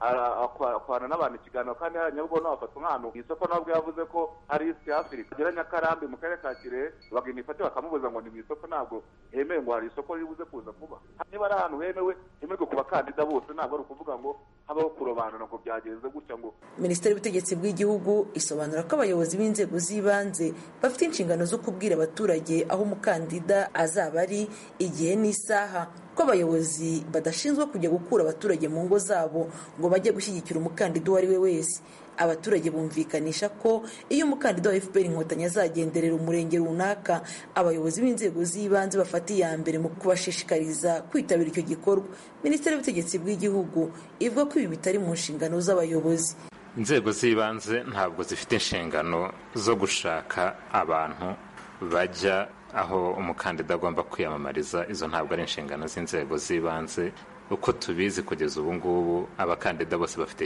akorana n'abantu ikiganiro kandi hari nyabugogo n'abafata nk'ahantu mu isoko nawe ubwe yavuze ko hari isi afurika agera nyakarambi mu karere ka kirehe bagenda ifate bakamubuza ngo ni mu isoko ntabwo hemewe ngo hari isoko riri buze kuza vuba niba ari ahantu hemewe hemerwe ku bakandida bose ntabwo ari ukuvuga ngo habaho kurobanura ngo byagenze gutya ngo minisiteri y'ubutegetsi bw'igihugu isobanura ko abayobozi b'inzego z'ibanze bafite inshingano zo kubwira abaturage aho umukandida azaba ari igihe n'isaha ko abayobozi badashinzwe kujya gukura abaturage mu ngo zabo ngo bajye gushyigikira umukandida uwo ari we wese abaturage bumvikanisha ko iyo umukandida wa fpr inkotanyi azagenderera umurenge runaka abayobozi b'inzego z'ibanze bafata iya mbere mu kubashishikariza kwitabira icyo gikorwa minisiteri y'ubutegetsi bw'igihugu ivuga ko ibi bitari mu nshingano z'abayobozi inzego z'ibanze ntabwo zifite inshingano zo gushaka abantu bajya aho umukandida agomba kwiyamamariza izo ntabwo ari inshingano z'inzego z'ibanze uko tubizi kugeza ubu ngubu abakandida bose bafite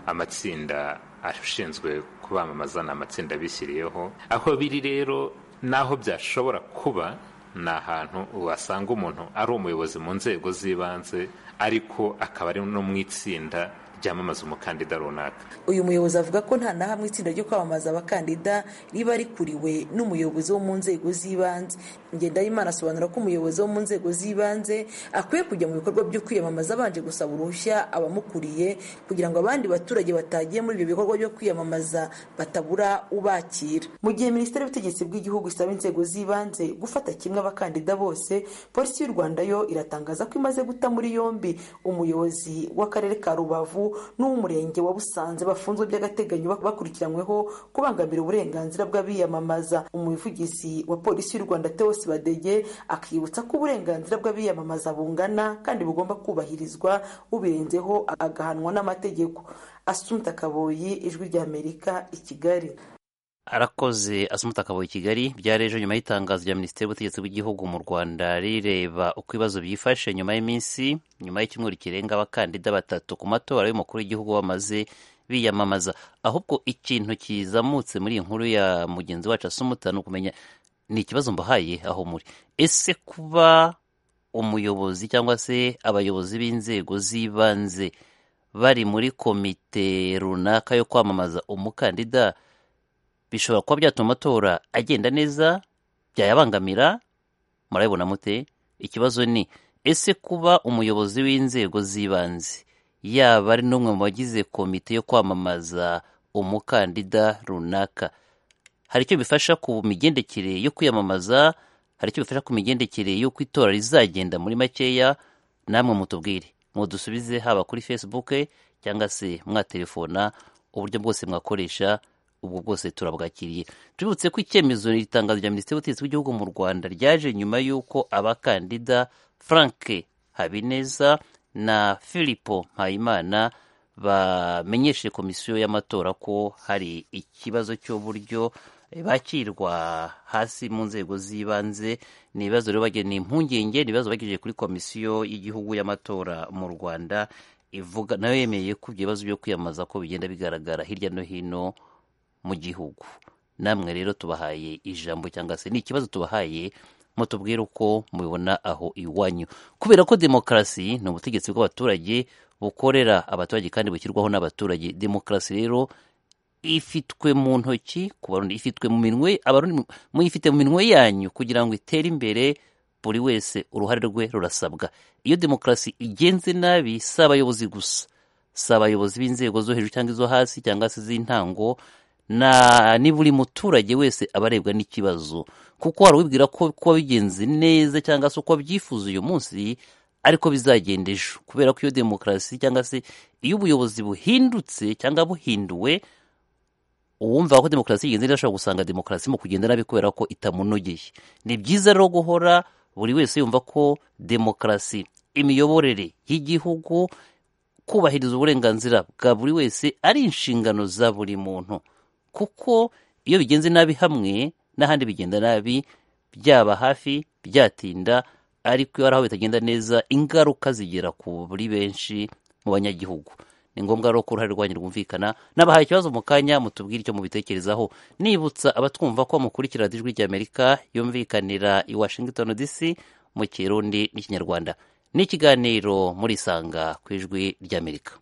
amatsinda ashinzwe kubamamaza ni amatsinda bishyiriyeho aho biri rero n'aho byashobora kuba ni ahantu wasanga umuntu ari umuyobozi mu nzego z'ibanze ariko akaba ari no mu itsinda ryamamaza umukandida runaka uyu muyobozi avuga ko nta na hamwe itsinda ryo kwamamaza abakandida riba rikuriwe n'umuyobozi wo mu nzego z'ibanze ngendahimana asobanura ko umuyobozi wo mu nzego z'ibanze akwiye kujya mu bikorwa byo kwiyamamaza abanje gusaba uruhushya abamukuriye kugira ngo abandi baturage batagiye muri ibyo bikorwa byo kwiyamamaza batabura ubakira mu gihe minisiteri y'ubutegetsi bw'igihugu isaba inzego z'ibanze gufata kimwe abakandida bose polisi y'u rwanda yo iratangaza ko imaze guta muri yombi umuyobozi w'akarere ka rubavu n'uw'umurenge wa busanze bafunzwe by'agateganyo bakurikiranyweho kubangamira uburenganzira bw'abiyamamaza umuvugizi wa polisi y'u rwanda theo badege akibutsa ko uburenganzira bw'abiyamamaza bungana kandi bugomba kubahirizwa ubirenzeho agahanwa n'amategeko asumta kaboyi ijwi ry'amerika i kigali arakoze asumutaka i kigali byari ejo nyuma y'itangazo rya minisiteri y'ubutegetsi bw'igihugu mu rwanda rireba uko ibibazo byifashe nyuma y'iminsi nyuma y'icyumweru kirenga abakandida batatu ku matora y'umukuru w'igihugu bamaze biyamamaza ahubwo ikintu kizamutse muri iyi nkuru ya mugenzi wacu asumuta ni ukumenya ni ikibazo mbahaye aho muri ese kuba umuyobozi cyangwa se abayobozi b'inzego z'ibanze bari muri komite runaka yo kwamamaza umukandida bishobora kuba byatuma amatora agenda neza byayabangamira murabibona mute ikibazo ni ese kuba umuyobozi w'inzego z'ibanze yaba ari n'umwe mu bagize komite yo kwamamaza umukandida runaka hari icyo bifasha ku migendekere yo kwiyamamaza hari icyo bifasha ku migendekere y'uko itora rizagenda muri makeya namwe mutubwire mudusubize haba kuri facebook cyangwa se mwatelefona uburyo bwose mwakoresha ubwo bwose turabwakiriye tubibutse ko icyemezo ni itangazo rya minisiteri y'ubutegetsi bw'igihugu mu rwanda ryaje nyuma y'uko abakandida frank habineza na filipo mpayimana bamenyesheje komisiyo y'amatora ko hari ikibazo cy'uburyo bakirwa hasi mu nzego z'ibanze ni ibibazo rero bagira ni impungenge ni ibibazo bagejeje kuri komisiyo y'igihugu y'amatora mu rwanda ivuga nayo yemeye ko ibibazo byo kwiyamamaza ko bigenda bigaragara hirya no hino mu gihugu namwe rero tubahaye ijambo cyangwa se ni ikibazo tubahaye mutubwire uko mubibona aho iwanyu kubera ko demokarasi ni ubutegetsi bw'abaturage bukorera abaturage kandi bushyirwaho n'abaturage demokarasi rero ifitwe mu ntoki ku barundi ifitwe mu minwe abarundi muyifite mu minwe yanyu kugira ngo itere imbere buri wese uruhare rwe rurasabwa iyo demokarasi igenze nabi si abayobozi gusa si abayobozi b'inzego zo hejuru cyangwa izo hasi cyangwa se iz'intango na niba uri muturage wese aba arebwa n'ikibazo kuko hari uwibwira ko kuba bigenze neza cyangwa se uko abyifuza uyu munsi ariko bizagenda ejo kubera ko iyo demokarasi cyangwa se iyo ubuyobozi buhindutse cyangwa buhinduwe uwumva ko demokarasi yigenze neza ashobora gusanga demokarasi mu kugenda nabi kubera ko itamunogeye ni byiza rero guhora buri wese yumva ko demokarasi imiyoborere y'igihugu kubahiriza uburenganzira bwa buri wese ari inshingano za buri muntu kuko iyo bigenze nabi hamwe n'ahandi bigenda nabi byaba hafi byatinda ariko iyo hari aho bitagenda neza ingaruka zigera kuri benshi mu banyagihugu ni ngombwa rero ko uruhare rwanyu rwumvikana n'abahaye ikibazo mu kanya mutubwire icyo mubitekerezaho nibutsa abatwumva ko mukurikira radiyo ijwi ry'amerika yumvikanira i washington dc mu kirundi n'ikinyarwanda ni ikiganiro murisanga ku ijwi ry'amerika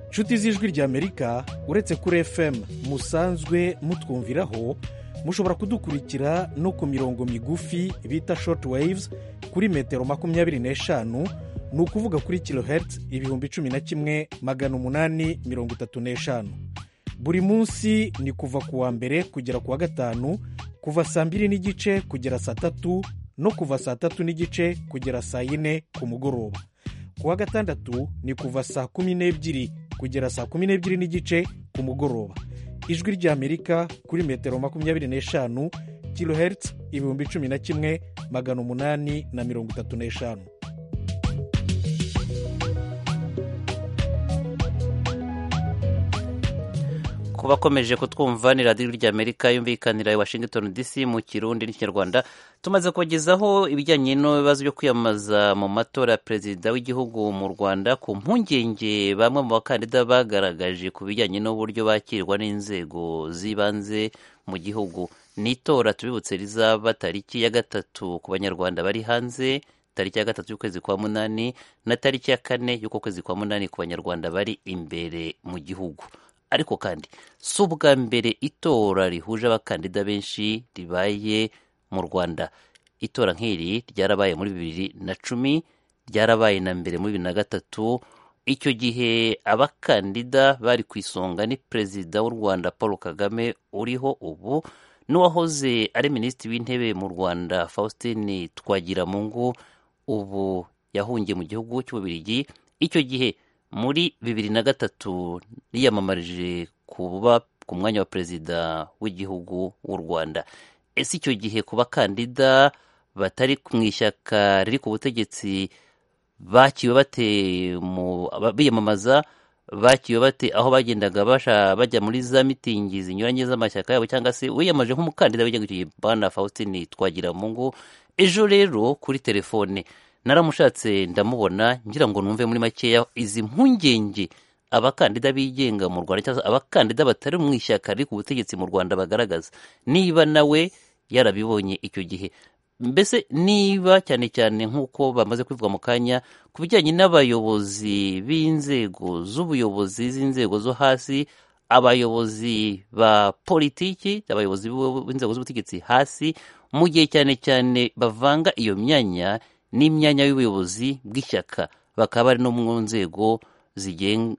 inshuti z'ijwi ry'amerika uretse kuri fm musanzwe mutwumviraho mushobora kudukurikira no ku mirongo migufi bita shoti wayivuzi kuri metero makumyabiri n'eshanu ni ukuvuga kuri kilohertz ibihumbi cumi na kimwe magana umunani mirongo itatu n'eshanu buri munsi ni kuva ku wa mbere kugera ku wa gatanu kuva saa mbiri n'igice kugera saa tatu no kuva saa tatu n'igice kugera saa yine ku mugoroba ku wa gatandatu ni kuva saa kumi n'ebyiri kugera saa kumi n'ebyiri n'igice ku mugoroba ijwi ry'amerika kuri metero makumyabiri n'eshanu kilohertz ibihumbi cumi na kimwe magana umunani na mirongo itatu n'eshanu ku bakomeje kutwumva ni radiyo ry'amerika yumvikanira i washington dc mu kirundi n'ikinyarwanda tumaze kubagezaho ibijyanye n'ibibazo byo kwiyamamaza mu matora ya perezida w'igihugu mu rwanda ku mpungenge bamwe mu bakandida bagaragaje ku bijyanye n'uburyo bakirwa n'inzego z'ibanze mu gihugu n'itora tubibutse rizaba tariki ya gatatu ku banyarwanda bari hanze tariki ya gatatu y'ukwezi kwa munani na tariki ya kane y'uko kwezi kwa munani ku banyarwanda bari imbere mu gihugu ariko kandi si ubwa mbere itora rihuje abakandida benshi ribaye mu rwanda itora nk'iri ryarabaye muri bibiri na cumi ryarabaye na mbere muri bibiri na gatatu icyo gihe abakandida bari ku isonga ni perezida w'u rwanda paul kagame uriho ubu n'uwahoze ari minisitiri w'intebe mu rwanda faustin twagiramungu ubu yahungiye mu gihugu cy'ububirigi icyo gihe muri bibiri na gatatu yiyamamarije kuba ku mwanya wa perezida w'igihugu w'u rwanda ese icyo gihe ku bakandida batari mu ishyaka riri ku butegetsi bakiwe bate biyamamaza bakiwe bate aho bagendaga bajya muri za mitingi zinyuranye z'amashyaka yabo cyangwa se wiyamaje nk'umukandida w'igihugu gihe bana faustin twagira mu ngo ejo rero kuri telefone naramushatse ndamubona ngira ngo numve muri makeya izi mpungenge abakandida bigenga mu rwanda cyangwa abakandida batari mu ishyaka riri ku butegetsi mu rwanda bagaragaza niba nawe yarabibonye icyo gihe mbese niba cyane cyane nk'uko bamaze kubivuga mu kanya ku bijyanye n'abayobozi b'inzego z'ubuyobozi z'inzego zo hasi abayobozi ba politiki abayobozi b'inzego z'ubutegetsi hasi mu gihe cyane cyane bavanga iyo myanya n'imyanya y'ubuyobozi bw'ishyaka bakaba bari no mu nzego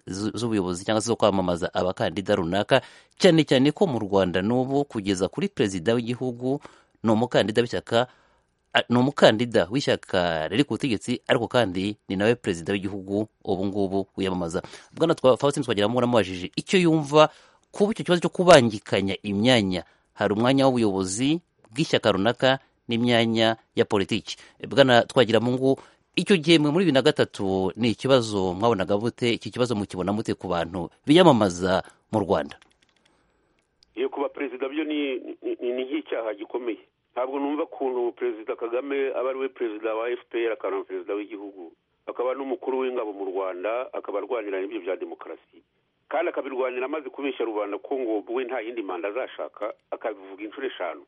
z'ubuyobozi cyangwa se zo kwamamaza abakandida runaka cyane cyane ko mu rwanda n'ubu kugeza kuri perezida w'igihugu ni umukandida w'ishyaka ni umukandida w'ishyaka riri ku butegetsi ariko kandi ni nawe perezida w'igihugu ubu ngubu wiyamamaza bwana faustin twagiramungu namubajije icyo yumva kuba icyo kibazo cyo kubangikanya imyanya hari umwanya w'ubuyobozi bw'ishyaka runaka n'imyanya ya politiki bwana twagiramungu icyo gihe muri bibiri na gatatu ni ikibazo mwabonaga mute iki kibazo mukibona mute ku bantu biyamamaza mu rwanda iyo kuba perezida byo ni ni- ni nk'icyaha gikomeye ntabwo numva ukuntu perezida kagame aba ari we perezida wa fpr akaba na perezida w'igihugu akaba n'umukuru w'ingabo mu rwanda akaba arwanira n'ibyo bya demokarasi kandi akabirwanira amaze kubeshya rubanda ko ngo we nta yindi manda azashaka akabivuga inshuro eshanu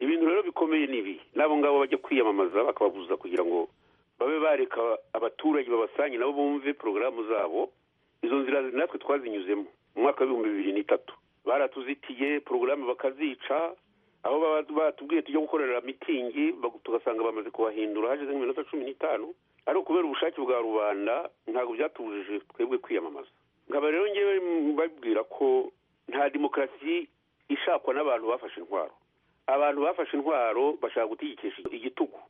ibintu rero bikomeye ni ibi n'abo ngabo bajya kwiyamamaza bakababuza kugira ngo babe bareka abaturage babasange nabo bumve porogaramu zabo izo nzira natwe twazinyuzemo mu mwaka w'ibihumbi bibiri n'itatu baratuzitiye porogaramu bakazica aho baba batubwiye tujya gukorera mitingi bag- tugasanga bamaze kubahindura hashize nk'iminota cumi n'itanu ariko kubera ubushake bwa rubanda ntabwo byatubujije twebwe kwiyamamaza nkaba rero ngewe mbabwira ko nta demokarasi ishakwa n'abantu bafashe intwaro abantu bafashe intwaro bashaka gutegekesha igitugu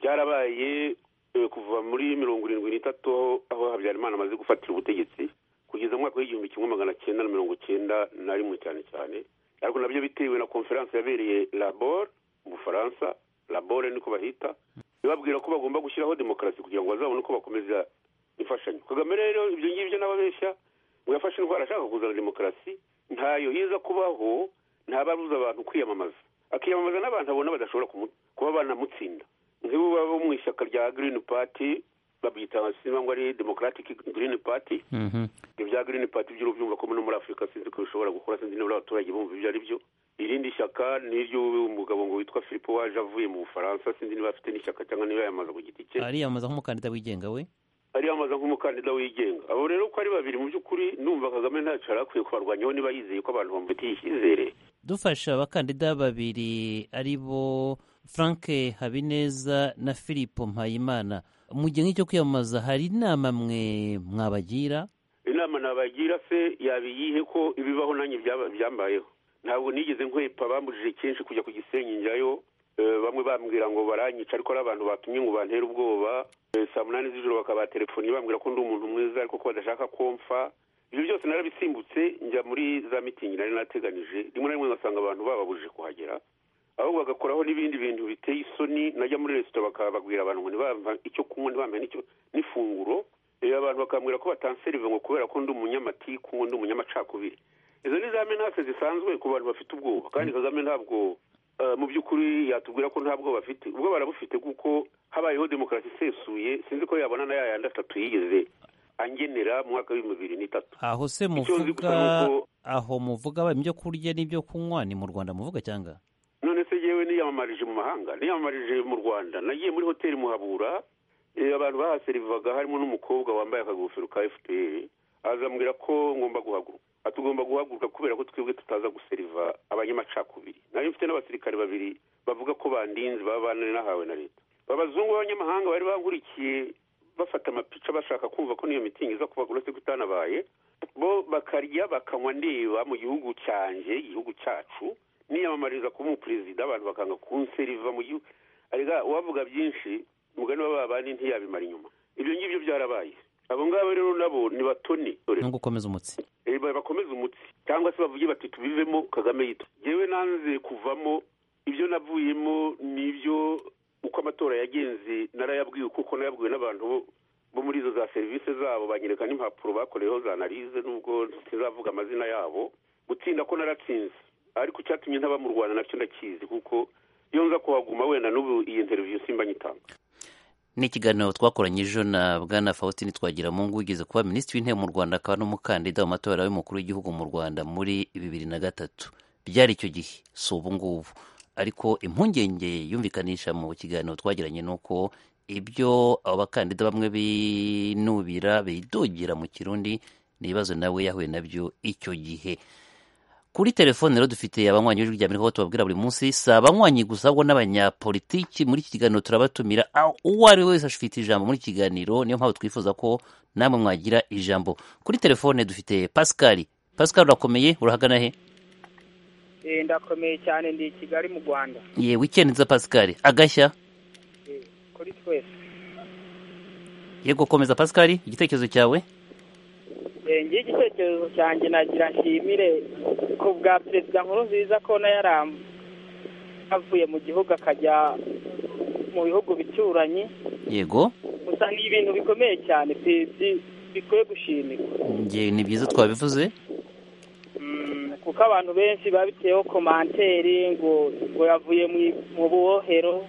byarabaye eh, kuva muri mirongo irindwi n'itatu aho- aho habyarimana amaze gufatira ubutegetsi kugeza mu mwaka w'igihumbi kimwe magana cyenda na mirongo cyenda na rimwe cyane cyane ariko nabyo bitewe na konferanse yabereye labor mu bufaransa labore niko bahita ibabwira ko bagomba gushyiraho demokarasi kugira ngo bazabone uko bakomeza imfashanyo kagame rero ibyo ngibyo n'ababeshya ngo yafashe indwara ashaka kuzana demokarasi ntayo yiza kubaho ntababuza abantu kwiyamamaza akiyamamaza n'abantu abona badashobora kumu- kuba banamutsinda nk'ibo baba bo mu ishyaka rya green party babyita simba ngo ari democratic green party ibyo bya green party by'urubyumva ko no muri afurika sinzi ko bishobora gukora sinzi niba abaturage bumva ibyo ari byo irindi shyaka ni iry'umugabo ngo witwa philippe waje avuye mu bufaransa sinzi niba afite n'ishyaka cyangwa niba yamaze ku giti cye ariyamamaza nk'umukandida wigenga we ariyamamaza nk'umukandida wigenga abo rero uko ari babiri mu by'ukuri numva kagame ntacyo yari akwiye kubarwanyaho niba yizeye ko abantu bamufitiye icyizere dufasha abakandida babiri ari bo frank habineza na filipo mpayimana mu gihe nk'icyo kwiyamamaza hari inama mwe mwabagira inama nabagira se yabiyihe ko ibibaho nanjye byaba- byambayeho ntabwo nigeze nkwepa bambujije kenshi kujya ku gisenyi njyayo Eh, bamwe bambwira ngo baranyica ariko ari abantu batumye ngo bantere ubwoba Eh, saa munani z'ijoro bakabatelefoni bambwira ko ndi umuntu mwiza ariko ko badashaka komfa ibyo byose narabisimbutse njya muri za mitingi nari nateganyije rimwe na rimwe ngasanga abantu bababujije kuhagera ahubwo bagakoraho n'ibindi bintu biteye isoni najya muri resitora bakababwira abantu ngo ntibampa icyo kunywa ntibampa n'icyo n'ifunguro Eh, abantu bakambwira ko batanserive ngo kubera ko ndi umunyamatiku ngo ndi umunyamacakubiri izo ni za menase zisanzwe ku bantu bafite ubwoba kandi kagame ntabwo eh, mu by'ukuri yatubwira ko nta bwoba bafite ubwo barabufite kuko habayeho demokarasi isesuye sinzi ko yabona na yayandi atatu yigeze angenera mu mwaka w'ibihumbi bibiri n'itatu aho se Icyo nzi gusa muvuga ni uko- aho muvuga ibyo kurya n'ibyo kunywa ni mu rwanda muvuga cyangwa none se yewe niyamamarije mu mahanga niyamamarije mu rwanda nagiye muri hoteli muhabura eh, abantu bahaserivaga harimo n'umukobwa wambaye akagofero ka fpr azambwira ko ngomba guhaguruka atugomba guhaguruka kubera ko twebwe tutaza guseriva abanyamacakubiri nari mfite n'abasirikare babiri bavuga ko bandinze baba baranahawe na leta abazungu b'abanyamahanga bari bankurikiye bafata amapica bashaka kumva ko n'iyo mitingi iza kuba uretse ko itanabaye bo bakarya bakanywa ndeba mu gihugu cyanjye igihugu cyacu niyamamariza kuba umuperezida abantu bakanga kunseriva mu gihugu arega uwavuga byinshi umugani w'ababandi ntiyabimara inyuma ibyo ngibyo byarabaye abo ngabo rero nabo ni batoni no gukomeza umutsi Eh, ba- bakomeze umutsi cyangwa se bavuge bati tubivemo kagame yitwa yewe nanze kuvamo ibyo navuyemo nibyo uko amatora yagenze narayabwiwe kuko nayabwiwe n'abantu bo- bo muri izo za serivisi zabo banyereka n'impapuro bakoreyeho za analize nubwo ntizavuga amazina yabo gutsinda ko naratsinze ariko icyatumye ntaba mu rwanda nacyo ndakizi kuko iyo nza kuhaguma wenda n'ubu iyi interview simba nyitanga ni ikiganiro twakoranye ejo na bwana faustin twagiramungu ugeze kuba minisitiri w'intebe mu rwanda akaba n'umukandida mu matora y'umukuru w'igihugu mu rwanda muri bibiri na gatatu byari icyo gihe si ubu ngubu ariko impungenge yumvikanisha mu kiganiro twagiranye ni uko ibyo abo bakandida bamwe binubira bidogira mu kirundi ni ibibazo nawe yahuye nabyo icyo gihe kuri telefone rero dufite abanywanyi b'ijwi rya Amerika aho tubabwira buri munsi si abanywanyi gusa ahubwo n'abanyapolitiki muri iki kiganiro turabatumira aho uwo ari we wese afite ijambo muri iki kiganiro niyo mpamvu twifuza ko namwe mwagira ijambo kuri telefone dufite pascal pascal urakomeye urahagana he Eh, ndakomeye cyane ndi i kigali mu rwanda ye wikendi nza pascal agashya Eh, kuri twese yego komeza pascal igitekerezo cyawe Eh, ngiye igitekerezo cyanjye nagira nshimire ku bwa perezida nkuru nziza ko na yaram- avuye mu gihugu akajya mu bihugu bituranyi yego gusa ni ibintu bikomeye cyane bi- bi- bikwiye gushimirwa nge ni byiza twabivuze Mm, ku kuko abantu benshi babiteyeho komanteri ngo ngo yavuye mu buwohero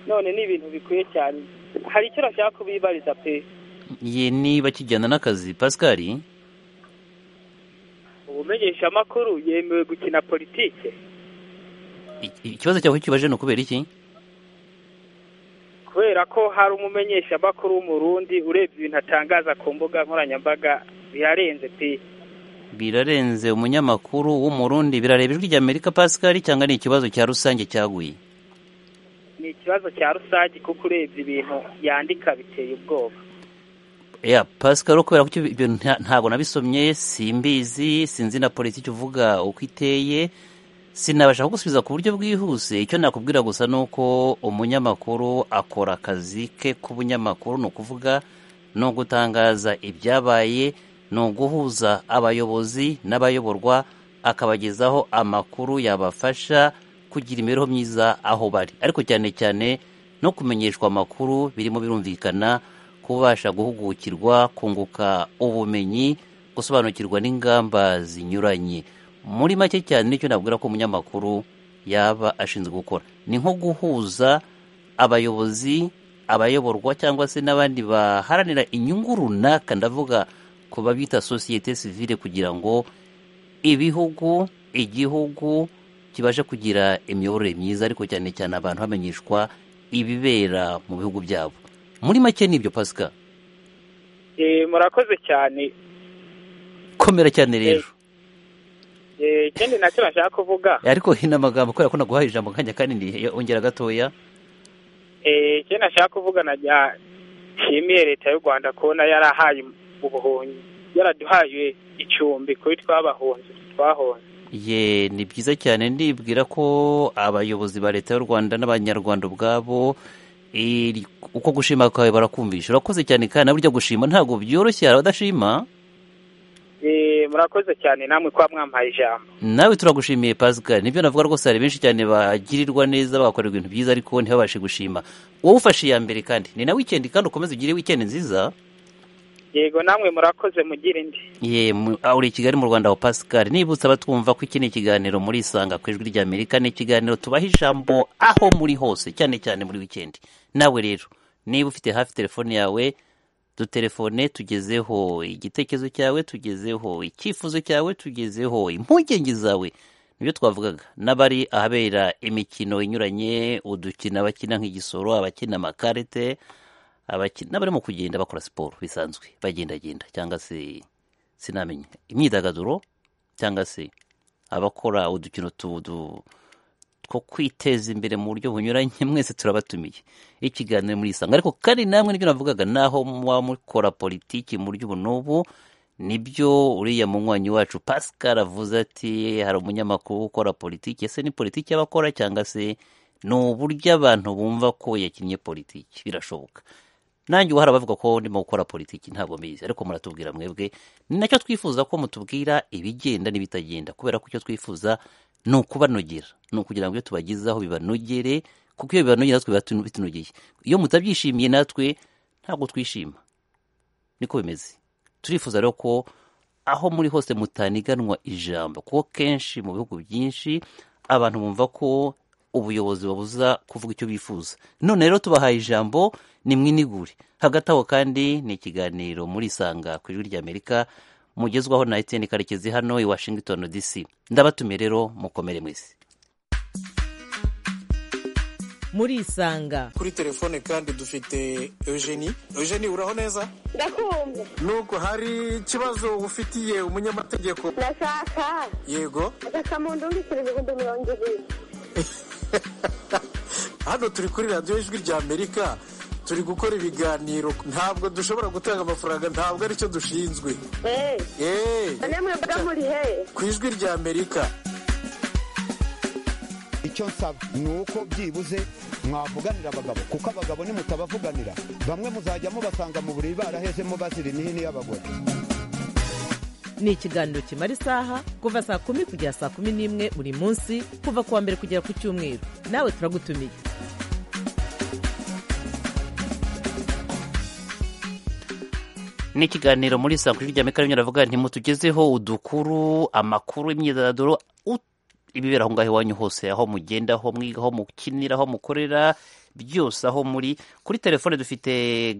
none ni ibintu bikwiye cyane hari icyo bashaka kubibariza pe ye niba kijyana n'akazi pascal ubumenyeshamakuru yemewe gukina politike ikibazo cyawe kibaje ni ukubera iki kubera ko hari umumenyeshamakuru w'umurundi urebye ibintu atangaza ku mbuga nkoranyambaga birarenze pe birarenze umunyamakuru w'umurundi birareba ijwi ry'amerika pascal cyangwa ni ikibazo cya rusange cyaguye ni ikibazo cya rusange kuko urebye ibintu yandika biteye ubwoba ya pascal kubera ko ibyo nta- ntabwo nabisomye simbizi sinzi na politiki uvuga uko iteye sinabasha kugusubiza ku buryo bwihuse icyo nakubwira gusa ni uko umunyamakuru akora akazi ke k'ubunyamakuru ni ukuvuga ni ugutangaza ibyabaye ni uguhuza abayobozi n'abayoborwa akabagezaho amakuru yabafasha kugira imibereho myiza aho bari ariko cyane cyane no kumenyeshwa amakuru birimo birumvikana kubasha guhugukirwa kunguka ubumenyi gusobanukirwa n'ingamba zinyuranye muri make cyane nicyo nabwira ko umunyamakuru yaba ashinzwe gukora ni nko guhuza abayobozi abayoborwa cyangwa se n'abandi baharanira inyungu runaka ndavuga ku babita sosiyete sivile kugira ngo ibihugu igihugu kibashe kugira imiyoborere myiza ariko cyane cyane abantu bamenyeshwa ibibera mu bihugu byabo muri make ni ibyo pasika Eh, murakoze cyane komera cyane rero Eh, ikindi nacyo nashaka kuvuga ariko hino amagambo kubera ko naguhaye ijambo akanya kanini ongera gatoya Eh, icyo nashaka kuvuga na rya- nshimiye leta y'u rwanda kubona yarahaye ubuhunyi yaraduhaye icumbi kuri twabahunze twahonze ye ni byiza cyane ndibwira ko abayobozi ba leta y'u rwanda n'abanyarwanda ubwabo iri- uko gushima kwawe barakumvisha urakoze cyane kandi nawe ujya gushima ntabwo byoroshye hari abadashima Eh, murakoze cyane namwe kuba mwampaye ijambo nawe turagushimiye pascal nibyo navuga rwose hari benshi cyane bagirirwa neza bagakorerwa ibintu byiza ariko ntibabashe gushima wowe ufashe iya mbere kandi ni na wikendi kandi ukomeze ugire wikendi nziza yego namwe murakoze mugire indi ye mu- ah, uri i kigali mu rwanda aho pascal nibutse abatwumva ko iki ni ikiganiro muri isanga ku ijwi ry'amerika ni ikiganiro tubaha ijambo aho muri hose cyane cyane muri wikendi nawe rero niba ufite hafi telefone yawe dutelefone tugezeho igitekerezo cyawe tugezeho icyifuzo cyawe tugezeho impungenge zawe nibyo twavugaga n'abari ahabera imikino inyuranye udukina abakina nk'igisoro abakina amakarite abakina n'abarimo kugenda bakora siporo bisanzwe bagendagenda cyangwa se sinamenya imyidagaduro cyangwa se abakora udukino tu- du- two kwiteza imbere mu buryo bunyuranye mwese turabatumiye ikiganiro muri isanga ariko kandi namwe nibyo navugaga naho muba mukora politiki mu buryo ubu n'ubu nibyo uriya munywanyi wacu pascal avuze ati hari umunyamakuru ukora politiki ese ni politiki y'abakora cyangwa se ni uburyo abantu bumva ko yakinnye politiki birashoboka nanjye ubu hari abavuga ko ndimo gukora politiki ntabwo mbizi ariko muratubwira mwebwe ni nacyo twifuza ko mutubwira ibigenda n'ibitagenda kubera ko icyo twifuza ni ukubanogera ni ukugira ngo ibyo tubagezaho bibanogere kuko iyo bibanogera natwe biba bitunogeye iyo mutabyishimiye natwe ntabwo twishima niko bimeze turifuza rero ko aho muri hose mutaniganwa ijambo kuko kenshi mu bihugu byinshi abantu bumva ko ubuyobozi babuza kuvuga icyo bifuza none rero tubahaye ijambo ni mwinigure hagati aho kandi ni ikiganiro muri isanga ku ijwi ry'amerika mugezwaho na etiyeni karekezi hano i washington dc ndabatumiye rero mukomere mwese muri isanga kuri telefone kandi dufite eugenie eugenie uraho neza ndakumva nubwo hari ikibazo ufitiye umunyamategeko ndashaka yego agasamundo w'ibiceri ibihumbi mirongo ibiri hano turi kuri radiyo ijwi rya amerika turi gukora ibiganiro ntabwo dushobora gutanga amafaranga ntabwo aricyo dushinzwe eee eee none mwebwe muri hehe ku ijwi rya amerika icyo nsaba ni uko byibuze mwavuganira abagabo kuko abagabo nimutabavuganira bamwe muzajya mubasanga mu buriri barahezemo bazira imihini y'abagore ni ikiganiro kimara isaha kuva saa kumi kugera saa kumi n'imwe buri munsi kuva ku wa mbere kugera ku cyumweru nawe turagutumiye ni ikiganiro muri saa kuri ry'amerika rimwe ravuga ntimutugezeho udukuru amakuru imyidagaduro ut- ibibera aho ngaho iwanyu hose aho mugenda aho mwiga aho mukinira aho mukorera byose aho muri kuri telefone dufite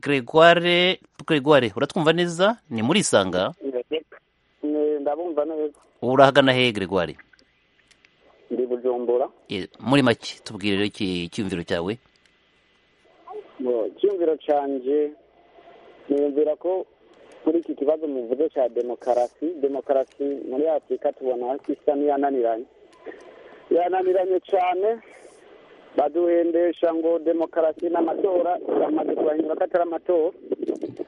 gregoire gregoire uratwumva neza ni muri isanga ndabumva neza urahagana hehe gregoire ndi bujumbura Eh, muri make tubwire rero iki- icyiyumviro cyawe Ngo, icyiyumviro cyanjye niyumvira ko muri iki kibazo muvuze cya demokarasi demokarasi muri afurika tubona ko isa n'iyananiranye yananiranye cyane baduhendesha ngo demokarasi n'amatora yamaze kubahindura ko atari amatora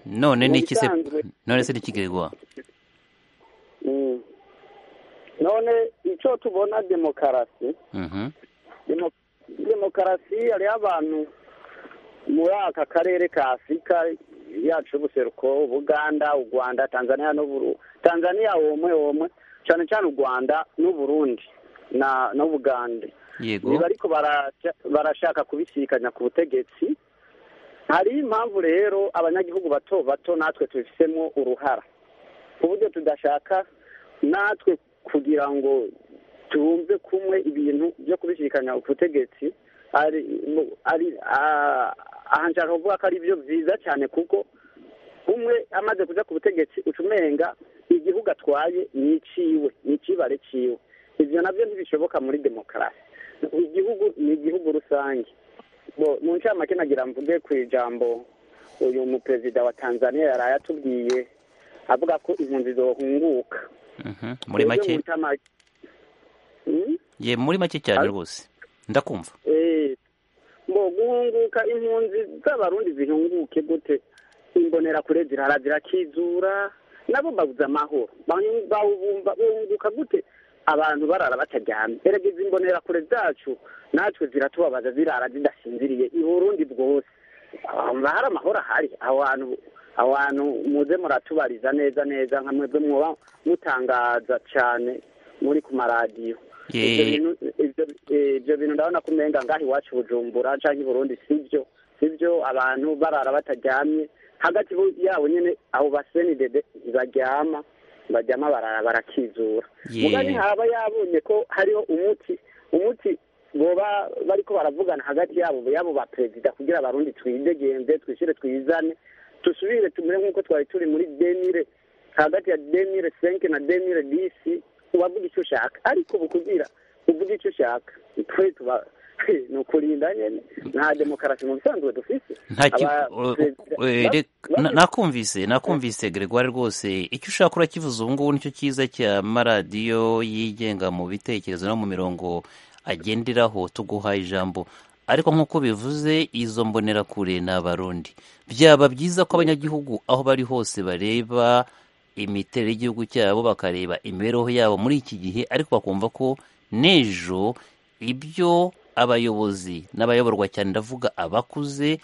none ni iki se Ubusanzwe. none se ni iki gregoire Mm. none icyo tubona demokarasi Mhm. Demo- demokarasi hariho abantu muri aka karere ka afurika yacu y'ubuseruko ubuganda u rwanda tanzania n'uburu tanzania womwe womwe cyane cyane u rwanda n'uburundi na n'ubugande yego niba ariko barasha- barashaka kubisikanya ku butegetsi hari impamvu rero abanyagihugu bato bato natwe tubifitemo uruhara ku buryo tudashaka natwe kugira ngo tubumve kumwe ibintu byo kubisikanya ku butegetsi ari mu- ari- ah, aha nshaka kuvuga ko ari byo byiza cyane kuko umwe amaze kuja ku butegetsi uca umenga igihugu atwaye ni iciwe ni icibare ciwe ivyo navyo ntibishoboka muri demokarasi igihugu ni igihugu rusange bo mu ncamake nagira mvuge ku ijambo uyu muperezida wa tanzania yaraye atubwiye avuga ko impunzi zohunguka Mhm. muri make Rero mu ncamake- Hmm? ye muri make cyane rwose ndakumva Eh, mbo guhunguka impunzi z'abarundi zihunguke gute imbonerakure zirara zirakizura nabo babuze amahoro Banyu- bawubumba bahunguka gute abantu barara bataryamye erega izi imbonerakure zacu natwe ziratubabaza zirara zidasinziriye i burundi bwose Hama hari amahoro ahari aho hantu aho hantu muze muratubariza neza neza nka mwebwe muba mutangaza cyane muri ku maradiyo Ye. Ibyo bintu- ibyo- eh, ibyo bintu ndabona ko umenga ngaho iwacu bujumbura cyangwa i burundi sibyo sibyo abantu barara bataryamye hagati bo- yabo nyine abo basenidede ntibaryama baryama barara barakizura Ye. mugani haba yabonye ko hariho umuti umuti boba bariko baravugana hagati yabo yabo ba perezida kugira abarundi twidegenze twishire twizane tusubire tumere nk'uko twari turi muri demire hagati ya demire senke na demire disi ubavuga icyo ushaka ariko bukubwira uvuga icyo ushaka twe tuba ni ukurinda nyene nta demokarasi mu bisanzwe dufise Nta ki- Aba- o- perezida- o- eh, ba- re- na- nakumvise nakumvise gregoire rwose icyo ushaka urakivuze ubu ngubu nicyo cyiza cy'amaradiyo yigenga mu bitekerezo no mu mirongo agenderaho tuguha ijambo ariko nk'uko bivuze izo mbonerakure ni abarundi byaba byiza ko abanyagihugu aho bari hose bareba imiterere y'igihugu cyabo bakareba imibereho yabo muri iki gihe ariko bakumva ko n'ejo ibyo abayobozi n'abayoborwa cyane ndavuga abakuze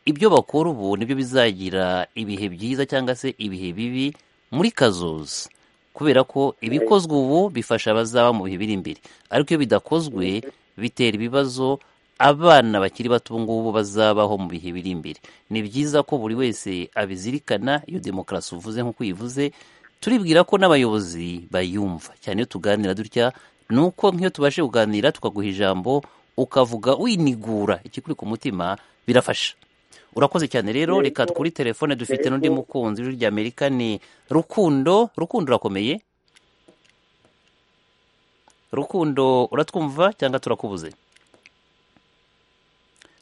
ibyo bakora ubu nibyo bizagira ibihe byiza cyangwa se ibihe bibi muri kazoza kubera ko ibikozwe ubu bifasha abazaba mu bihe biri imbere ariko iyo bidakozwe bitera ibibazo abana bakiri bato ubu ngubu bazabaho mu bihe biri imbere ni byiza ko buri wese abizirikana iyo demokarasi uvuze nk'uko uyivuze turibwira ko n'abayobozi bayumva cyane iyo tuganira dutya ni uko nk'iyo tubashe kuganira tukaguha ijambo ukavuga winigura ikikuri ku mutima birafasha urakoze cyane rero Yego. reka kuri telefone dufite n'undi Yego. mukunzi w'ijwi rya amerika ni rukundo rukundo urakomeye rukundo uratwumva cyangwa turakubuze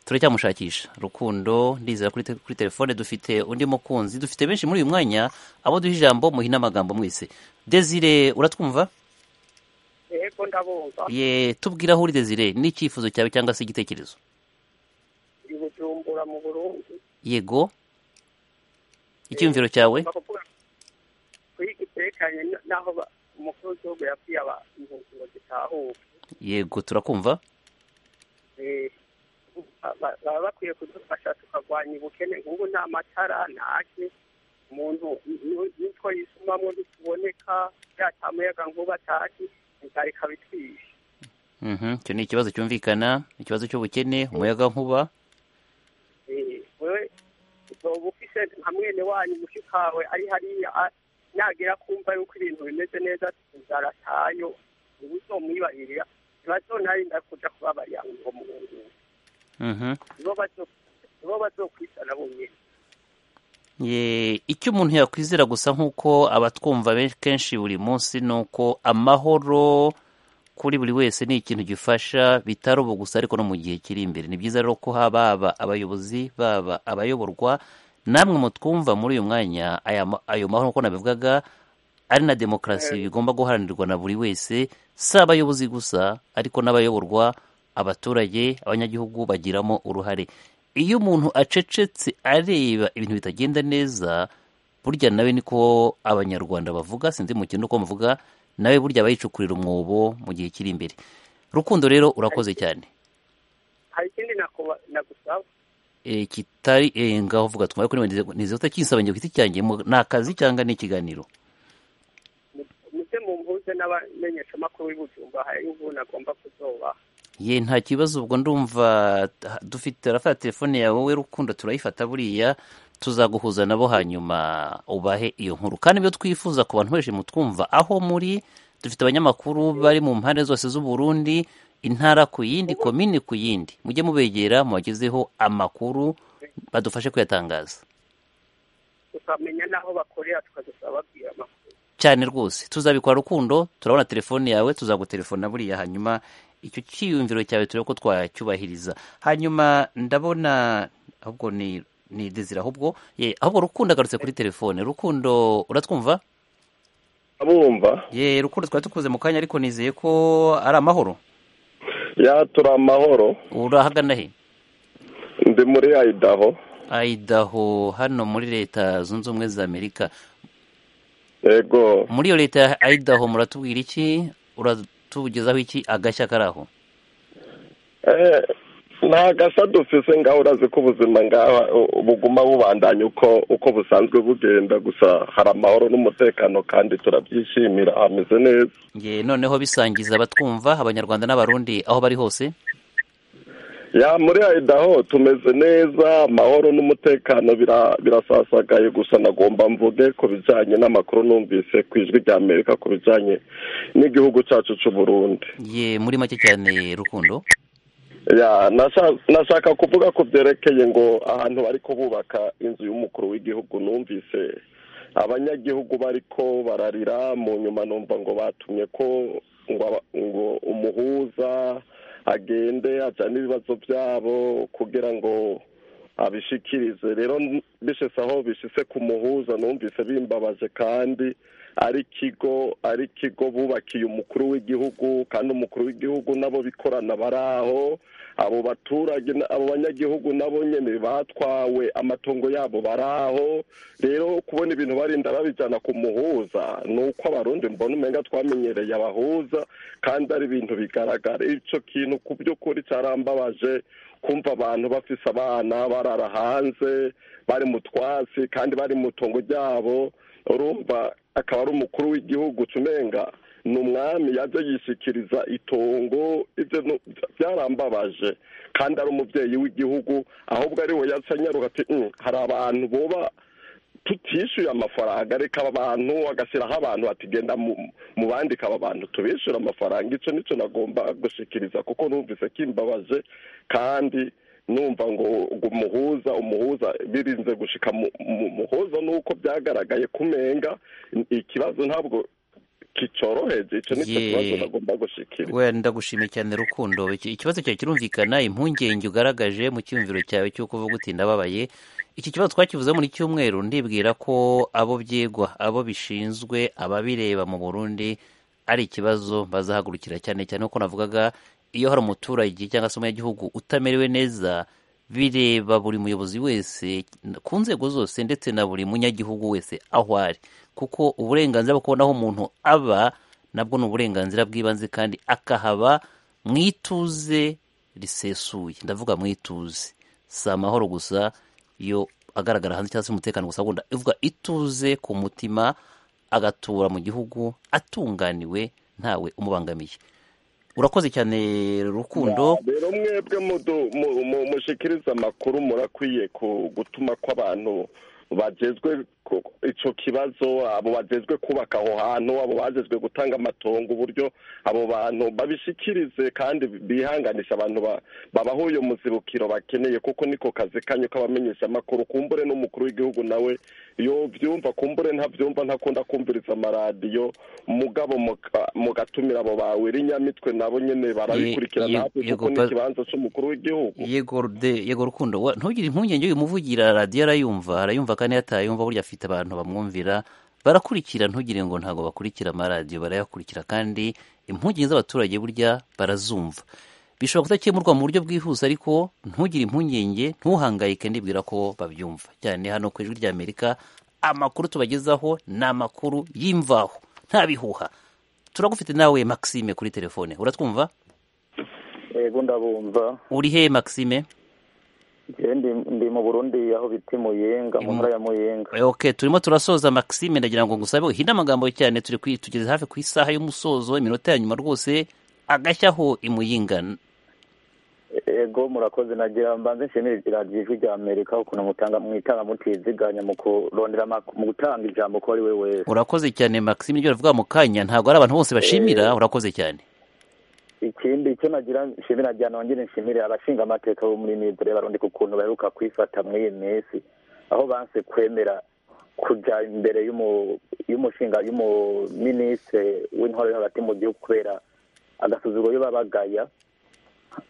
turacyamushakisha rukundo ndizera kuri, te- kuri telefone dufite undi mukunzi dufite benshi muri uyu mwanya abo duha ijambo muhina amagambo mwese desire uratwumva yego ndabumva ye tubwire aho uri desire n'icyifuzo cyawe cyangwa se igitekerezo i bujumbura mu burundi yego icyiyumviro cyawe bakuvuga kuri gitekanye n'aho ba- umukuru w'igihugu yabwiye abantu ngo gitahuke yego turakumva Eh, ba- baba bakwiye kudufasha tukarwanya ubukene nk'ubu nta matara ntaki umuntu ni- nitwo yisumamo ntituboneka yatamuyaga nk'ubu ataki inzara ikabitwisha Mhm, icyo ni ikibazo cyumvikana ikibazo cy'ubukene umuyaga nkuba Eh, wewe uzoba ufise mufise nka mwene wanyu mushikawe ari hariya a- nagera kumva yuko ibintu bimeze neza inzara atayo ubu uzomwibahirira ntibazonarinda kuja kubabarira ngo muhungure Mhm. nibo bazo- nibo bazokwisana bonyene Ye, icyo umuntu yakwizera gusa nk'uko abatwumva benshi kenshi buri munsi ni uko amahoro kuri buri wese ni ikintu gifasha bitari ubu gusa ariko no mu gihe kiri imbere ni byiza rero ko haba baba abayobozi baba abayoborwa namwe mutwumva muri uyu mwanya aya ma- ayo mahoro uko nabivugaga ari na demokarasi bigomba guharanirwa na buri wese si abayobozi gusa ariko n'abayoborwa abaturage abanyagihugu bagiramo uruhare iyo umuntu acecetse areba ibintu bitagenda neza burya nawe niko abanyarwanda bavuga sinzi mu kintu uko muvuga nawe burya bayicukurira umwobo mu gihe kiri imbere rukundo rero urakoze cyane hari ikindi nakuba- nagusaba e, kitari e, ngaho vuga twumva ko nize utakinsaba njye ku giti cyanjye mu- ni akazi cyangwa ni ikiganiro muze mumpuze n'abamenyeshamakuru b'ibujumba hari imvune agomba kuzobaha ye nta kibazo ubwo ndumva ha- dufite turafata telefone yawe wowe rukundo turayifata buriya tuzaguhuza nabo hanyuma ubahe iyo nkuru kandi ibyo twifuza ku bantu benshi mutwumva aho muri dufite abanyamakuru bari mu mpande zose z'u Burundi intara ku yindi komini ku yindi mujye mubegera mubagezeho amakuru badufashe kuyatangaza tukamenya n'aho bakorera tukazasaba babwira amakuru cyane rwose tuzabikora rukundo turabona telefone yawe tuzagutelefona buriya hanyuma icyo cyiyumviro cyawe turebe ko twacyubahiriza hanyuma ndabona ahubwo ni ni dezira ahubwo ye ahubwo rukundo agarutse kuri telefone rukundo uratwumva abumva ye rukundo twari tukuze mu kanya ariko nizeye ko ari amahoro ya turi amahoro urahagana he ndi muri ayidaho ayidaho hano muri leta zunze ubumwe za amerika yego muri iyo leta ya ayidaho muratubwira iki uratugezaho iki agashya kari aho Eh, nta gasa dufise ngaho urazi ko ubuzima ngaho u- buguma bubandanya uko uko busanzwe bugenda gusa hari amahoro n'umutekano kandi turabyishimira hameze neza ye noneho bisangiza abatwumva abanyarwanda n'abarundi aho bari hose ya muri ayidaho tumeze neza amahoro n'umutekano bira- birasasagaye gusa nagomba mvuge ku bijyanye n'amakuru numvise ku ijwi rya amerika ku bijyanye n'igihugu cyacu cy'u burundi ye muri make cyane rukundo ya nasha- nashaka kuvuga ku byerekeye ngo ahantu bariko bubaka inzu y'umukuru w'igihugu numvise abanyagihugu bariko bararira mu nyuma numva ngo batumye ko ngo aba- ngo umuhuza agende ajyane ibibazo byabo kugira ngo abishikirize rero n- bishese aho bishise ku muhuza numvise bimbabaje kandi ari ikigo ari ikigo bubakiye umukuru w'igihugu kandi umukuru w'igihugu nabo bikorana bari aho abo baturage na- abo banyagihugu nabo nyine batwawe amatongo yabo bari aho rero kubona ibintu barinda babijyana ku muhuza ni uko abarundi mbona umenga twamenyereye abahuza kandi ari ibintu bigaragara icyo kintu ku by'ukuri cyarambabaje kumva abantu bafise abana barara hanze bari mu twatsi kandi bari mu tungo ryabo urumva akaba ari umukuru w'igihugu cumenga ni umwami yaje yishikiriza itongo ibyo nu- byarambabaje kandi ari umubyeyi w'igihugu ahubwo ari we yasanyaruka ati "Mm, hari abantu boba tutishyuye amafaranga reka aba bantu agashyiraho abantu batigenda mu bandi aba bantu tubishyura amafaranga icyo nicyo nagomba gushikiriza kuko numvise kimbabaje kandi numva ngo ngo umuhuza umuhuza birinze gushika mu- mu muhuza nuko byagaragaye kumenga ikibazo ntabwo kicoroheje icyo nicyo Ye. kibazo nagomba gushikira we ndagushimiye cyane rukundo Iki- ikibazo cyawe kirumvikana impungenge ugaragaje mu cyiyumviro cyawe cy'uko uvuga uti ndababaye iki kibazo twakivuze muri cyumweru ndibwira ko abo byigwa abo bishinzwe ababireba mu burundi ari ikibazo bazahagurukira cyane cyane kuko navugaga iyo hari umuturage cyangwa se umunyagihugu utamerewe neza bireba buri muyobozi wese ku nzego zose ndetse na buri munyagihugu wese aho ari kuko uburenganzira bwo kubona aho umuntu aba nabwo ni uburenganzira bw'ibanze kandi akahaba mu ituze risesuye ndavuga mu ituze si amahoro gusa iyo agaragara hanze cyangwa se umutekano gusa wunda ivuga ituze ku mutima agatura mu gihugu atunganiwe ntawe umubangamiye urakoze cyane rukundo Ya, rero mwebwe mudu- mu- mu- mushikiriza amakuru murakwiye ku gutuma ko abantu bajezwe ku- ico kibazo abo bajezwe kubaka aho hantu abo bajezwe gutanga amatongo uburyo abo bantu babishikirize kandi bihanganisha abantu ba- babaho uyo muzibukiro bakeneye kuko niko kazi kanyu k'abamenyeshamakuru kumbure n'umukuru w'igihugu nawe yo byumva kumbure ntabyumva ntakunda kumviriza amaradiyo mugabo muka- mugatumira abo bawe inyamitwe nabo nyene barabikurikira Ye- ye- natwe yego, kuko ni pa- ikibanza c'umukuru w'igihugu yego de yego rukundo wa- ntugire impungenge uyu muvugira radiyo arayumva arayumva kandi iyo atayumva burya afite abantu bamwumvira barakurikira ntugire ngo ntabwo bakurikira amaradiyo barayakurikira kandi impungenge z'abaturage burya barazumva bishobora kudakemurwa mu buryo bwihuse ariko ntugire impungenge ntuhangayike ndibwira ko babyumva cyane hano ku ijwi rya amerika amakuru tubagezaho ni amakuru y'imvaho nta bihuha turagufite nawe maxime kuri telefone uratwumva yego ndabumva uri he maxime Njyewe ndi ndi mu burundi aho bita i muyinga mu ntara ya muyinga ok turimo turasoza maxime ndagira ngo ngusabe uhinde amagambo cyane turi kwi- tugeze hafi ku isaha y'umusozo iminota ya nyuma rwose agashyaho imuyinga yego murakoze nagira mbanze nshimire iradiyo ijwi rya amerika ukuntu mutanga mwitanga mutiziganya mu kurondera amak- mu gutanga ijambo ko ari we wese urakoze cyane maxime ibyo uravuga mu kanya ntabwo ari abantu bose bashimira urakoze cyane ikindi icyo nagira nshimira nagira nongere nshimire abashinga amateka bo muri nidore barundi ku kuntu baheruka kwifata muri iyi minsi aho banse kwemera kuja imbere y'umu- y'umushinga y'umuminisitiri w'intore yo hagati mu gihugu kubera agasuzuguro yo babagaya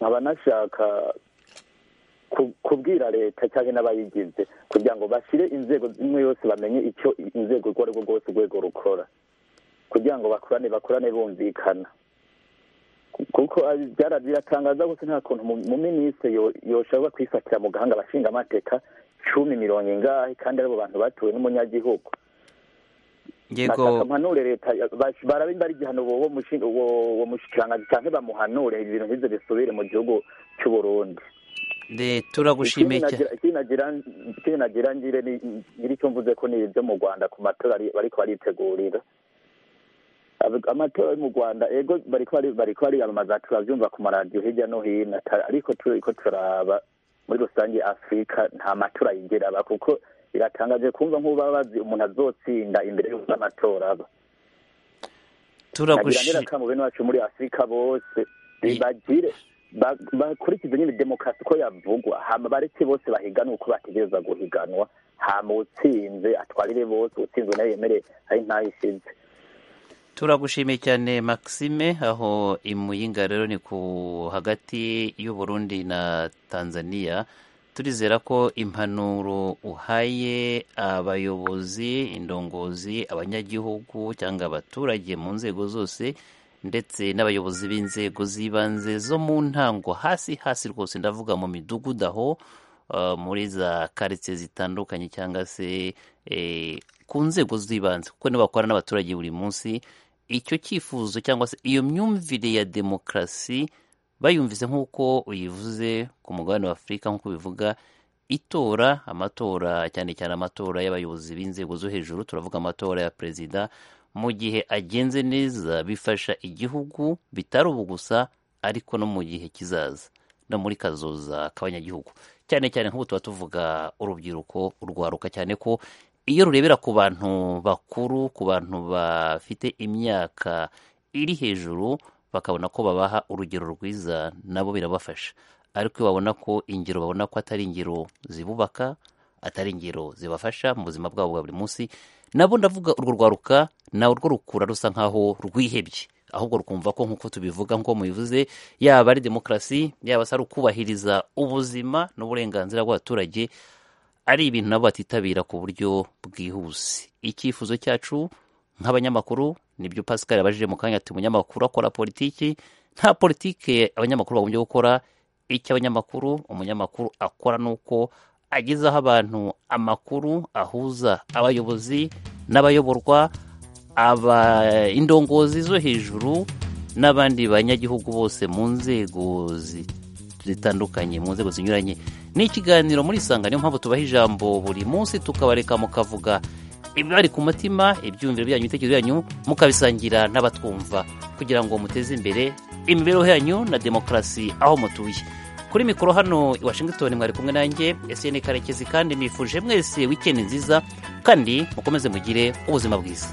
nkaba nashaka ku- kubwira leta cyangwa n'abayigize kugira ngo bashyire inzego zimwe yose bamenye icyo inzego urwo ari rwo rwose urwego rukora kugira ngo bakorane bakorane bumvikana kuko ari- byara- biratangaza gusa nta kuntu mu- mu minisitiri yo- yoshobora kwifatira mu gahanga abashinga amateka cumi mirongo ingahe kandi aribo bantu batuwe n'umunyagihugu yego bashaka mpanure leta ya- bash- barabe bari igihano uwo mushinga- uwo- uwo mushikiranganji cyangwa bamuhanure ibintu nk'ivyo bisubire mu gihugu c'uburundi de turagushimiye cyane ikindi nagira- ikindi nagira ngire ni- ngire icyo mvuze ko ni ibyo mu rwanda ku matora ari- bariko baritegurira Ab- amatora yo mu rwanda ego bariko bari- bariko bariyamamaza turavyumva ku maradiyo hirya no hino ata- ariko turiko turaba muri rusange afurika nta matora yigera aba kuko biratangaje kumva nk'uba bazi umuntu azotsinda imbere y'uko amatora aba nagira turagushi ndera kamu bene wacu muri afurika bose bagire ba- bakurikize nyine demokarasi uko yavugwa hama bareke bose bahiganwe uko bategereza guhiganwa hama utsinze atwarire bose utsinzwe nayo yemere ari ntayo ishize turagushimiye cyane maxime aho imuyinga rero ni ku hagati y'uburundi na tanzania turizera ko impanuro uhaye abayobozi indongozi abanyagihugu cyangwa abaturage mu nzego zose ndetse n'abayobozi b'inzego z'ibanze zo mu ntango hasi hasi rwose ndavuga mu midugudu aho uh, muri za karitsiye zitandukanye cyangwa se eh, ku nzego z'ibanze kuko nibo bakorana n'abaturage buri munsi icyo cyifuzo cyangwa se iyo myumvire ya demokarasi bayumvise nk'uko uyivuze ku mugabane wa afurika nk'uko bivuga itora amatora cyane cyane amatora y'abayobozi b'inzego zo hejuru turavuga amatora ya perezida mu gihe agenze neza bifasha igihugu bitari ubu gusa ariko no mu gihe kizaza no muri kazoza k'abanyagihugu cyane cyane nk'ubu tuba tuvuga urubyiruko urwaruka cyane ko iyo rurebera ku bantu bakuru ku bantu bafite imyaka iri hejuru bakabona ko babaha urugero rwiza nabo birabafasha ariko iyo babona ko ingero babona ko atari ingero zibubaka atari ingero zibafasha mu buzima bwabo bwa buri munsi nabo ndavuga urwo rwaruka nawe urwo rukura rusa nkaho rwihebye ahubwo rukumva ko nk'uko tubivuga nk'uko mubivuze yaba ari demokarasi yaba se ari ukubahiriza ubuzima n'uburenganzira bw'abaturage ari ibintu nabo batitabira ku buryo bwihuse icyifuzo cyacu nk'abanyamakuru nibyo pascal yabajije mu kanya ati umunyamakuru akora politiki nta politike abanyamakuru bagombye gukora icyo abanyamakuru umunyamakuru akora ni uko agezaho abantu amakuru ahuza abayobozi n'abayoborwa aba indongozi zo hejuru n'abandi banyagihugu bose mu nzego zi- zitandukanye mu nzego zinyuranye ni ikiganiro muri isanga niyo mpamvu tubaha ijambo buri munsi tukabareka mukavuga ibibari ku mutima ibyumviro byanyu ibitekerezo byanyu mukabisangira n'abatwumva kugira ngo muteze imbere imibereho yanyu na demokarasi aho mutuye kuri mikoro hano i washington mwari kumwe nanjye esiyeni karekezi kandi nifuje mwese wikendi nziza kandi mukomeze mugire ubuzima bwiza